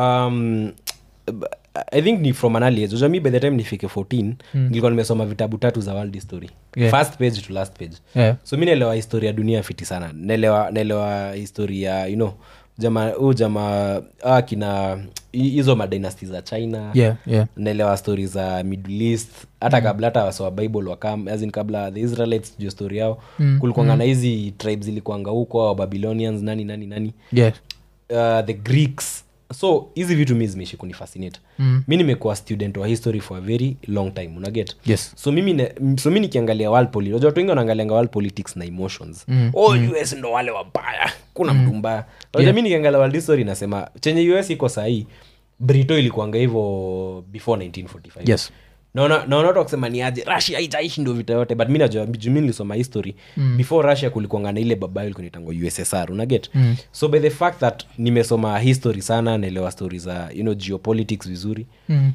um, b- i think ni from an early age Unajua mi by the time nifike 14 nilikuwa nimesoma vitabu tatu za world history Yeah. first page to last page yeah. so mi naelewa historia ya dunia fiti sana naelewa naelewa historia you know jama huu jama ah, kina hi- hizo madynasty za china Yeah, yeah. naelewa stori za middle east hata kabla hata wasowa bible wakam as in kabla the israelites juu story yao mm. kulikuanga na hizi tribes ilikuanga huko wa babylonians nani nani nani Yeah. uh, the greeks so hizi vitu mi zimeishi kunifascinate mm. mi nimekuwa student wa history for a very long time unaget Yes. so mimi ne, m- so mi nikiangalia world poli unajua watu wengi wanaangalianga world politics na emotions mm. oh us ndo wale wabaya kuna mtu mbaya unajua Yeah. mi nikiangalia world history nasema chenye us iko sahii brito ilikuanga hivyo before 1945 Yes. naona naona watu wakisema ni aje russia haitaishi ndo vita yote but mi najua juu mi nilisoma history mm. before russia kulikuanga na ile baba ilikuwa inaitangwa ussr unaget mm. so by the fact that nimesoma history sana naelewa stori za you know geopolitics vizuri Mm.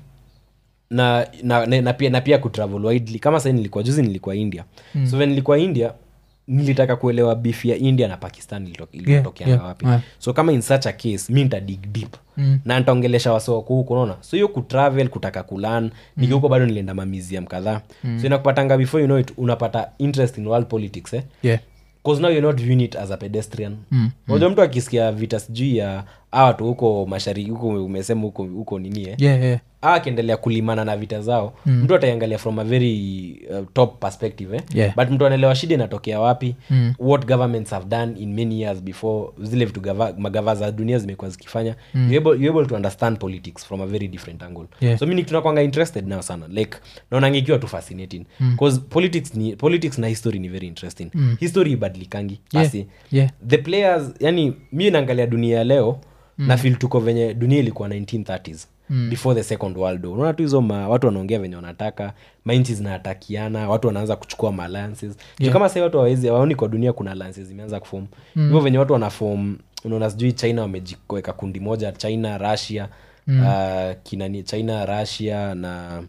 na na, na, na pia na pia kutravel widely kama sahii nilikuwa juzi nilikuwa india mm. so when nilikuwa india nilitaka kuelewa beef ya india na pakistan ilito- ilitokeanga yeah, wapi yeah. so kama in such a case mi nitadig deep mm. na ntaongelesha wasowaku huku unaona so hiyo kutravel kutaka kulan mm. nikihuko bado nilienda mamuseum kadhaa mm. so inakupatanga before you know it unapata interest in world politics eh? Yeah. bcause now you're not viewing it as a pedestrian mm. unajua mtu akisikia vita sijui ya awa tu huko mashariki huko umesema huko huko nini eh? Yeah, yeah. Hawa akiendelea kulimana na vita zao mm. mtu ataiangalia from a very uh, top perspective eh? Yeah. but mtu anaelewa shida inatokea wapi mm. what governments have done in many years before zile vitu gava, magava za dunia zimekuwa zikifanya mm. you're, able, you're able to understand politics from a very different angle Yeah. so mi tunakwanga interested nao sana like naonanga ikiwa tu fascinating bcause politics, ni, politics na history ni very interesting mm. history ibadilikangi Yeah. Asi, Yeah. the players yani mi naangalia dunia ya leo mm. na fil tuko venye dunia ilikuwa 1930s mm. before the second world war unaona tu hizo ma, watu wanaongea venye wanataka mainchi zinatakiana watu wanaanza kuchukua maalances yeah. kama sahii watu hawawezi hawaoni kwa dunia kuna alliances zimeanza kufom hivyo venye watu wanafom unaona sijui china wamejikoweka kundi moja china russia mm. uh, kinani china russia na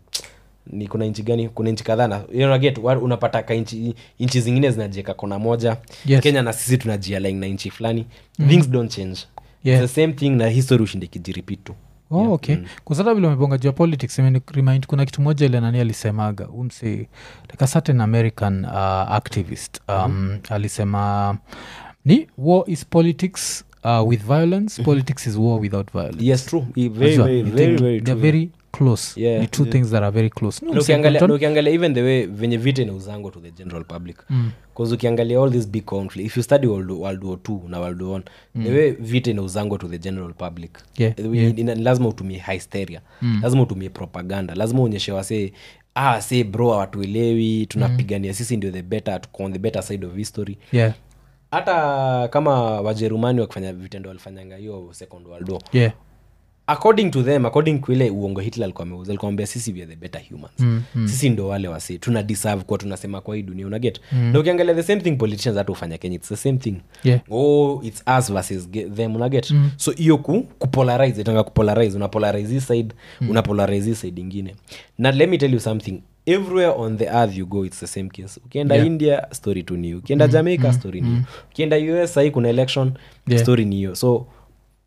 ni kuna nchi gani kuna nchi kadhaa na you know, get, wa- unapata ka nchi nchi zingine zinajieka kona moja Yes. kenya na sisi tunajialign na nchi fulani things don't change Yeah. It's the same thing na history ushinde kijiripit tu oh, Yeah. okay kusata vile umebonga juu ya politics imeni remind kuna kitu moja ile nani alisemaga umse like a certain american uh, activist um, alisema ni war is politics uh, with violence politics is war without violence yes true I- very, Unajua, very, you very, think very they're true. very close Yeah. ni two things that are very close Ni Na umse ukiangalia- Clinton- na ukiangalia even the way venye vita inauzango to the general public bcause ukiangalia all this big conflict if you study world, world war two na world war one the way vita inauzango to the general public Yeah, Eh, ina- lazima utumie hysteria lazima utumie propaganda lazima uonyeshe wasee ah say bro hawatuelewi tunapigania sisi ndio the better tuko on the better side of history yeah hata kama wajerumani wakifanya vitendo walifanyanga hiyo second world war yeah according to them according to ile uongo hitler alikuwa ameuza alikuwa ambia sisi we are the better humans mm, mm. sisi ndo wale wasi tuna deserve kuwa tunasema kwa hii dunia unaget mm. na ukiangalia the same thing politicians hata ufanya kenya its the same thing Yeah. oh it's us versus ge- them unaget mm. so hiyo ku kupolarize itanga kupolarize una polarize hii side mm. una polarize hii side ingine na let me tell you something everywhere on the earth you go it's the same case ukienda Yeah. india story tu niyo ukienda jamaica story niyo ukienda us sahii kuna election Yeah. story niyo so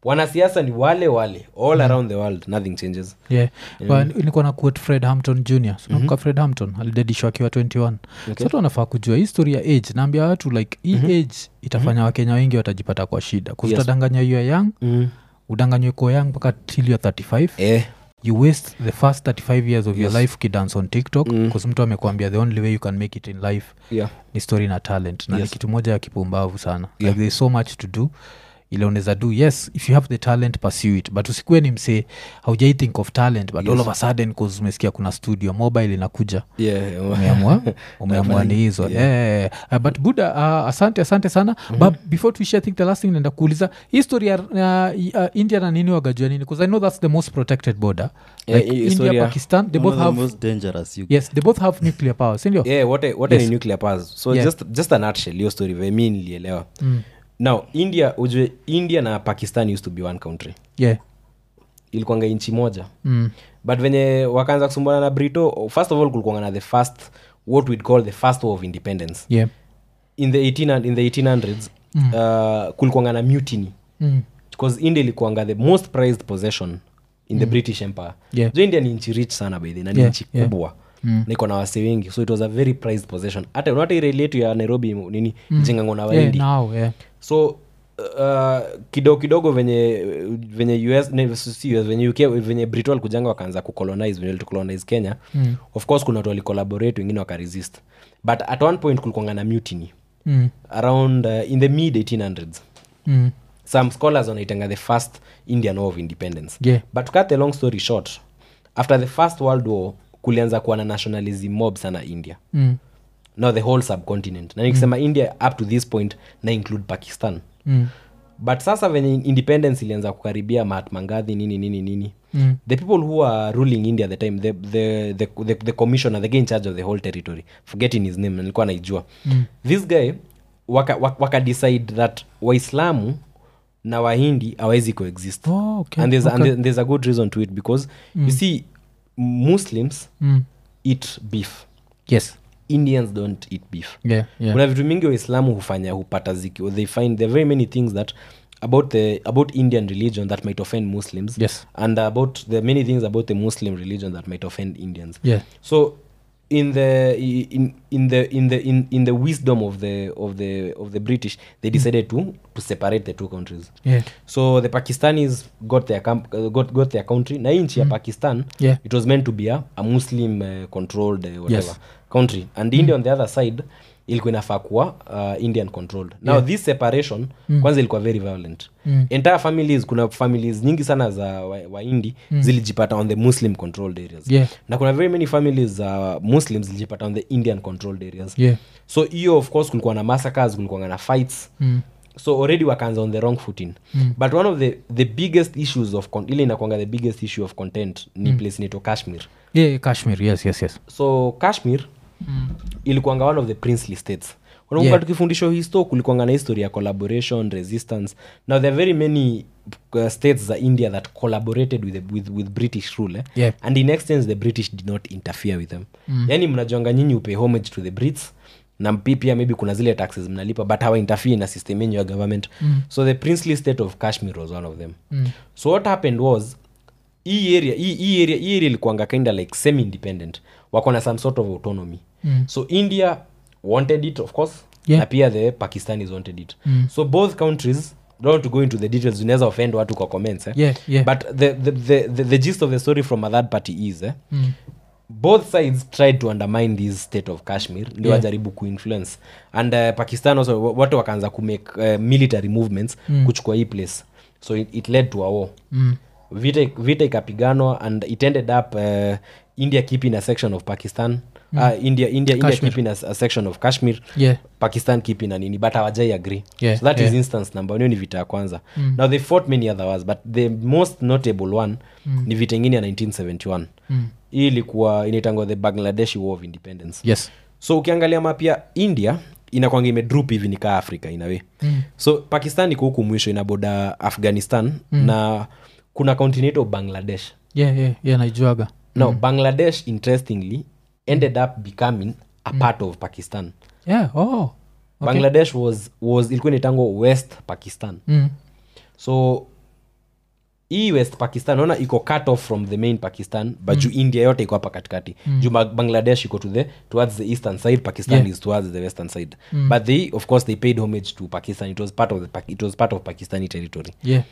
wanasiasa ni wale wale all around the world nothing changes yeah. But nilikuwa na quote fred hampton jr mm fred hampton alidedishwa akiwa 21 Okay. sotu wanafaa kujua hii story ya age naambia watu like hii age itafanya wakenya wengi watajipata kwa shida Yes. kuzutadanganya you are young mm. udanganywe ko young mpaka till you're 35 eh. you waste the first 35 years of your Yes. life ukidance on tiktok Mm. bcause mtu amekwambia the only way you can make it in life yeah. ni story na talent na ni Yes. kitu moja ya kipumbavu sana Yeah. like there's so much to do ile unaweza do yes if you have the talent pursue it but usikuwe ni msee haujai think of talent but Yes. all of a sudden cause umesikia kuna studio mobile inakuja Yeah. umeamua umeamua ni hizo Yeah. yeah. uh, but buda uh, asante asante sana mm-hmm. but before tuishia I think the last thing naenda kuuliza hii story ya uh, uh, india na nini wagajua nini bcause i know that's the most protected border Yeah, like hii india story ya- pakistan they One both of the have most dangerous you yes they both have nuclear power sindio yeah, what a, what Yes. yes. nuclear powers so Yeah. just, just a nutshell hiyo story vile mi nilielewa mm. now india ujue india na pakistan used to be one country yeah ilikuanga inchi moja mm. but venye wakaanza kusumbana na brito first of all kulikuanga na the first what we'd call the first war of independence yeah in the 18, in the 1800s mm. uh, kulikuanga na mutiny mm. because india ilikuanga the most prized possession in the british empire Yeah. jo india ni nchi rich sana baidhi na ni Yeah, nchi yeah. kubwa mm. na iko na wase wengi so it was a very prized possession hata unata ile yetu ya nairobi nini mm. jengangwa na yeah, waindi now yeah so uh, kidogo kidogo venye venye us ne- si US, venye uk venye brito walikujanga wakaanza kucolonize venye walitucolonize kenya Mm. of course kuna watu walicollaborate wengine wakaresist but at one point kulikuanga na mutiny mm. around uh, in the mid 1800s Mm. some scholars wanaitanga the first indian war of independence Yeah. but to cut the long story short after the first world war kulianza kuwa na nationalism mob sana india Mm. now the whole subcontinent na nikisema india up to this point na include pakistan Mm. but sasa venye independence ilianza kukaribia mahatma gandhi nini nini nini Mm. the people who are ruling india at the time the, the, the, the, the commissioner the guy in charge of the whole territory forgetting his name nilikuwa naijua mm. this guy waka, waka, waka decide that waislamu na wahindi awezi coexist Oh, okay, and, there's, and okay. there- there's a good reason to it because mm. you see muslims Mm. eat beef yes indians don't eat beef yeah, yeah. kuna vitu mingi waislamu hufanya hupata ziki they find there are very many things that about the about indian religion that might offend muslims Yes. and about the many things about the muslim religion that might offend indians yeah so in the in, in the in the in, in the wisdom of the of the of the british they decided to to separate the two countries yeah so the pakistanis got their camp, uh, got, got their country na hii nchi ya pakistan Yeah. it was meant to be a, a muslim uh, controlled uh, whatever Yes. country and india on the other side ilikuwa inafaa kuwa uh, indian controlled now Yeah. this separation kwanza ilikuwa very violent Mm. entire families kuna families nyingi sana za waindi wa Hindi zilijipata on the muslim controlled areas Yeah. na kuna very many families za muslims zilijipata on the indian controlled areas yeah so hiyo of course kulikuwa na massacres kulikuwa na fights mm. so already wakaanza on the wrong footing mm. but one of the, the biggest issues of con- ile inakwanga the biggest issue of content ni mm. place inaitwa kashmir yeah kashmir yes yes yes so kashmir mm. ilikuanga one of the princely states unakumbuka Yeah. tukifundishwa histo kulikuanga na history ya collaboration resistance now there are very many uh, states za india that collaborated with, the, with, with british rule eh? Yeah. and in exchange the british did not interfere with them mm. yani mnajuanga nyinyi upay homage to the brits na mpi- pia maybe kuna zile taxes mnalipa but hawa interfere na system yenyu ya government mm. so the princely state of kashmir was one of them mm. so what happened was hii area hii hii area hii area ilikuanga kinda like semi independent wako na some sort of autonomy mm. so india wanted it of course Yeah. na pia the pakistanis wanted it mm. so both countries don't want to go into the details unaweza offend watu kwa comments eh? Yeah, yeah. but the, the, the, the, the gist of the story from a third party is eh? mm. both sides tried to undermine this state of kashmir ndio Yeah. wajaribu kuinfluence and uh, pakistan also wa- watu wakaanza kumake uh, military movements mm. kuchukua hii place so it, it led to a war mm. vita, vita ikapiganwa and it ended up uh, india keeping a section of pakistan mm. uh, india, india, india Kashmir. keeping a, a section of kashmir yeah pakistan keeping a nini but hawajai agree Yeah, so that is yeah. instance number one hiyo ni vita ya kwanza mm. now they fought many other wars but the most notable one mm. ni vita ingine ya 1971 mm. hii ilikuwa inaitangwa the bangladeshi war of independence yes so ukiangalia map ya india inakwanga imedrup hivi nikaa africa inawe mm. so pakistan iko huku mwisho inaboda afghanistan mm. na kuna continental bangladesh yeah yeah yeah naijuaga now bangladesh interestingly ended up becoming a part of pakistan yeah oh okay. bangladesh was, was ilikuwa inaitangwa west pakistan mm. so hii west pakistan naona iko cut off from the main pakistan but juu india yote iko hapa katikati juu Ba- bangladesh iko to the towards the eastern side pakistan Yeah. is towards the western side but they of course they paid homage to pakistan it was part of the Pak- it was part of pakistani territory yeah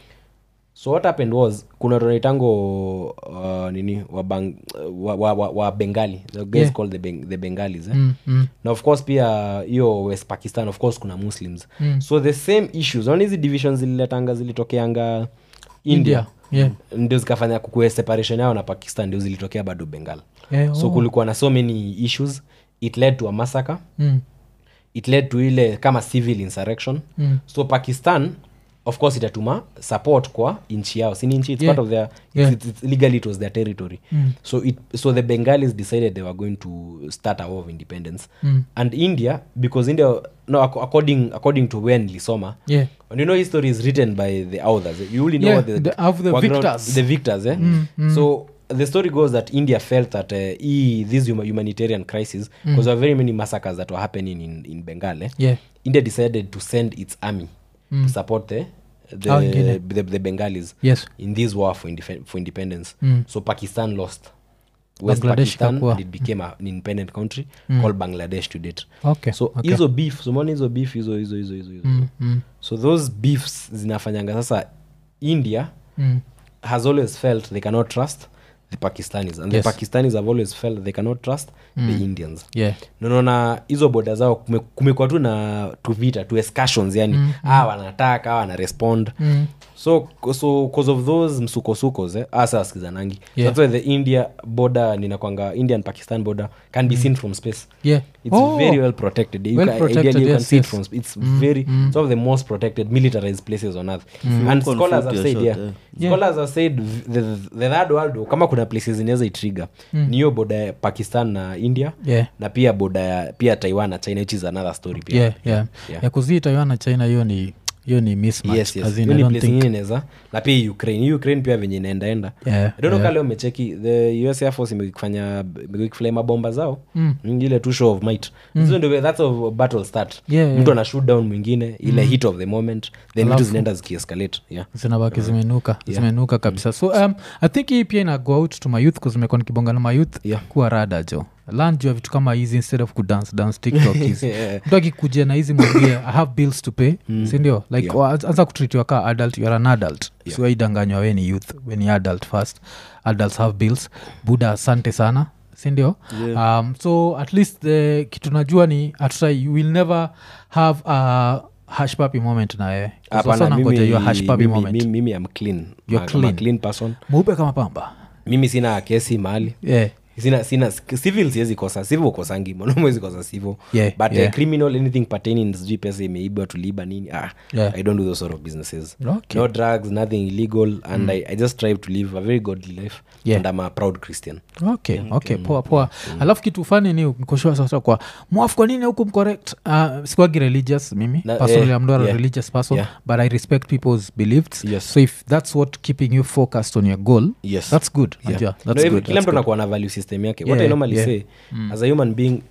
so what happened was kuna tonaitango uh, nini wa, bang, wa, wa, wa, wa bengali the guys Yeah. called the, Beng, the bengalis eh? mm, mm. na of course pia hiyo west pakistan of course kuna muslims mm. so the same issues naona hizi divisions zililetanga zilitokeanga india, yeah ndio zikafanya kukue separation yao na pakistan ndio zilitokea bado bengal yeah so oh. kulikuwa na so many issues it led to a massacre mm. it led to ile kama civil insurrection Mm. so pakistan of course itatuma support kwa nchi yao sini nchi it's Yeah. part of their Yeah. it's, it's, legally it was their territory Mm. so it so the bengalis decided they were going to start a war of independence Mm. and india because india no ac- according according to when lisoma yeah and you know history is written by the authors you only know Yeah, the, the- of the background- victors. the victors eh? Mm, mm. so the story goes that india felt that uh, e, this huma- humanitarian crisis because there were very many massacres that were happening in, in bengal eh? yeah india decided to send its army Mm. to support the the, Hao wengine. the, the bengalis yes in this war for, indef- for independence Mm. so pakistan lost west Bangladesh pakistan ikakuwa. and it became a, an independent country Mm. called bangladesh to date okay so okay. hizo beef somona hizo beef hizo hizo hizo hizo hizo mm, mm, so those beefs zinafanyanga sasa india mm. has always felt they cannot trust the pakistanis and Yes. the pakistanis have always felt they cannot trust the indians yeah naona hizo boda zao kume- kumekuwa tu na tuvita tu escassions yani mm, ah wanataka ah wana respond mm. so so cause of those msukosukos eh, asa wasikizanangi Yeah. that's why the india border ninakwanga indian pakistan border can be seen from space yeah it's Oh. very well protected you Well can, protected, ideally you can yes, see it yes. from sp- it's very it's one of the most protected militarized places on earth and Full scholars conflict, have said yeah, yeah, short, yeah. scholars have said v- the, the third world war, kama kuna places zinaweza itriga ni hiyo boda ya pakistan na india yeah na pia boda ya pia taiwan na china which is another story pia yeah yeah Yeah. ya kuzii taiwan na china hiyo ni hiyo ni mismatch yes yes As in, hiyo I ni don't place think- ingine inaweza na pia hii ukraine hii ukraine pia venye inaendaenda yeah, I don't know yeah. kale umecheki the us air force imekifanya imekifly mabomba zao Mm. Mm, ile tu show of might hizo ndio that's of battle start Yeah, mtu ana shoot down mwingine ile hit of the moment then vitu Alafu- zinaenda zikiescalate yeah zinabaki zimenuka zimenuka kabisa so um, i think hii pia ina go out to my youth kuzimekuwa nikibonga na my youth Yeah. kuwa rada jo lan juu ya vitu kama hizi instead of kudance dance tiktok hizi Yeah. mtu akikuja na hizi mwambie i have bills to pay sindio like Yeah. wa- anza kutritiwa ka adult youare an adult Yeah. siwaidanganywa we ni youth we ni adult first adults have bills buda asante sana sindio Yeah. um, so at least the kitu najua ni atusa you will never have a hashpapi moment na wewe Hapana, nangoja mimi- hiyo hashpapi mimi- moment mimi- mimi am clean You're I'm a clean. clean person mweupe kama pamba mimi sina kesi mahali yeah. sina sina civil siwezi kosa civil kosangi mwanamwezi kosa civil Yeah, but yeah. uh, criminal anything pertaining sijui pesa imeibwa tuliiba nini ah, Yeah. i don't do those sort of businesses Okay. no drugs nothing illegal and I, i just strive to live a very godly life Yeah. and i'm a proud christian okay okay poa poa alafu kitu fani ni nikoshua sasa kwa mwafu kwa nini huku mcorrect uh, sikuagi religious mimi Na- personally eh, i'm not a yeah. religious person Yeah. but i respect people's beliefs Yes. so if that's what keeping you focused on your goal Yes. that's good Yeah. Najua, No, that's every- good, kila that's mtu good. anakuwa na value system yake what Yeah, i normally yeah. say as a human being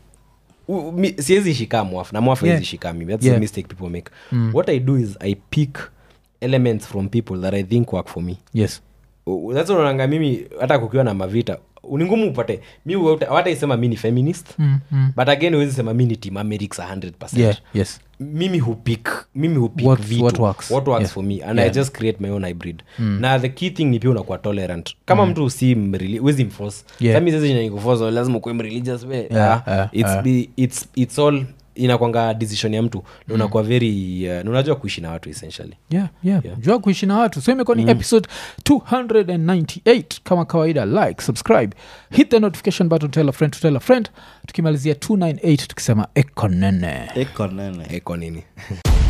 u- mi- siwezi shika mwafu na mwafu Yeah. hawezi shika mimi that's Yeah. the mistake people make what i do is i pick elements from people that i think work for me yes U- that's why unaonanga mimi hata kukiwa na mavita ni ngumu upate mi wataisema mi ni feminist mm, mm. but again huwezi sema mi ni team americs 100 yeah yes mimi hupik mimi hupik What- vitu what works. what works Yeah. for me and Yeah. i just create my own hybrid na the key thing ni pia unakuwa tolerant kama mtu si mreli- huwezi mforce Yeah. sami sasa nikuforce lazima ukuwe mreligious we Yeah, ah, yeah, it's, yeah. be- it's, it's all inakwanga decision ya mtu na unakuwa very uh, na unajua kuishi na watu essentially yeah, yeah. Yeah. jua kuishi na watu so imekuwa ni episode 298 kama kawaida like subscribe hit the notification button tell a friend to tell a friend tukimalizia 298 tukisema ekonene eko nene eko nini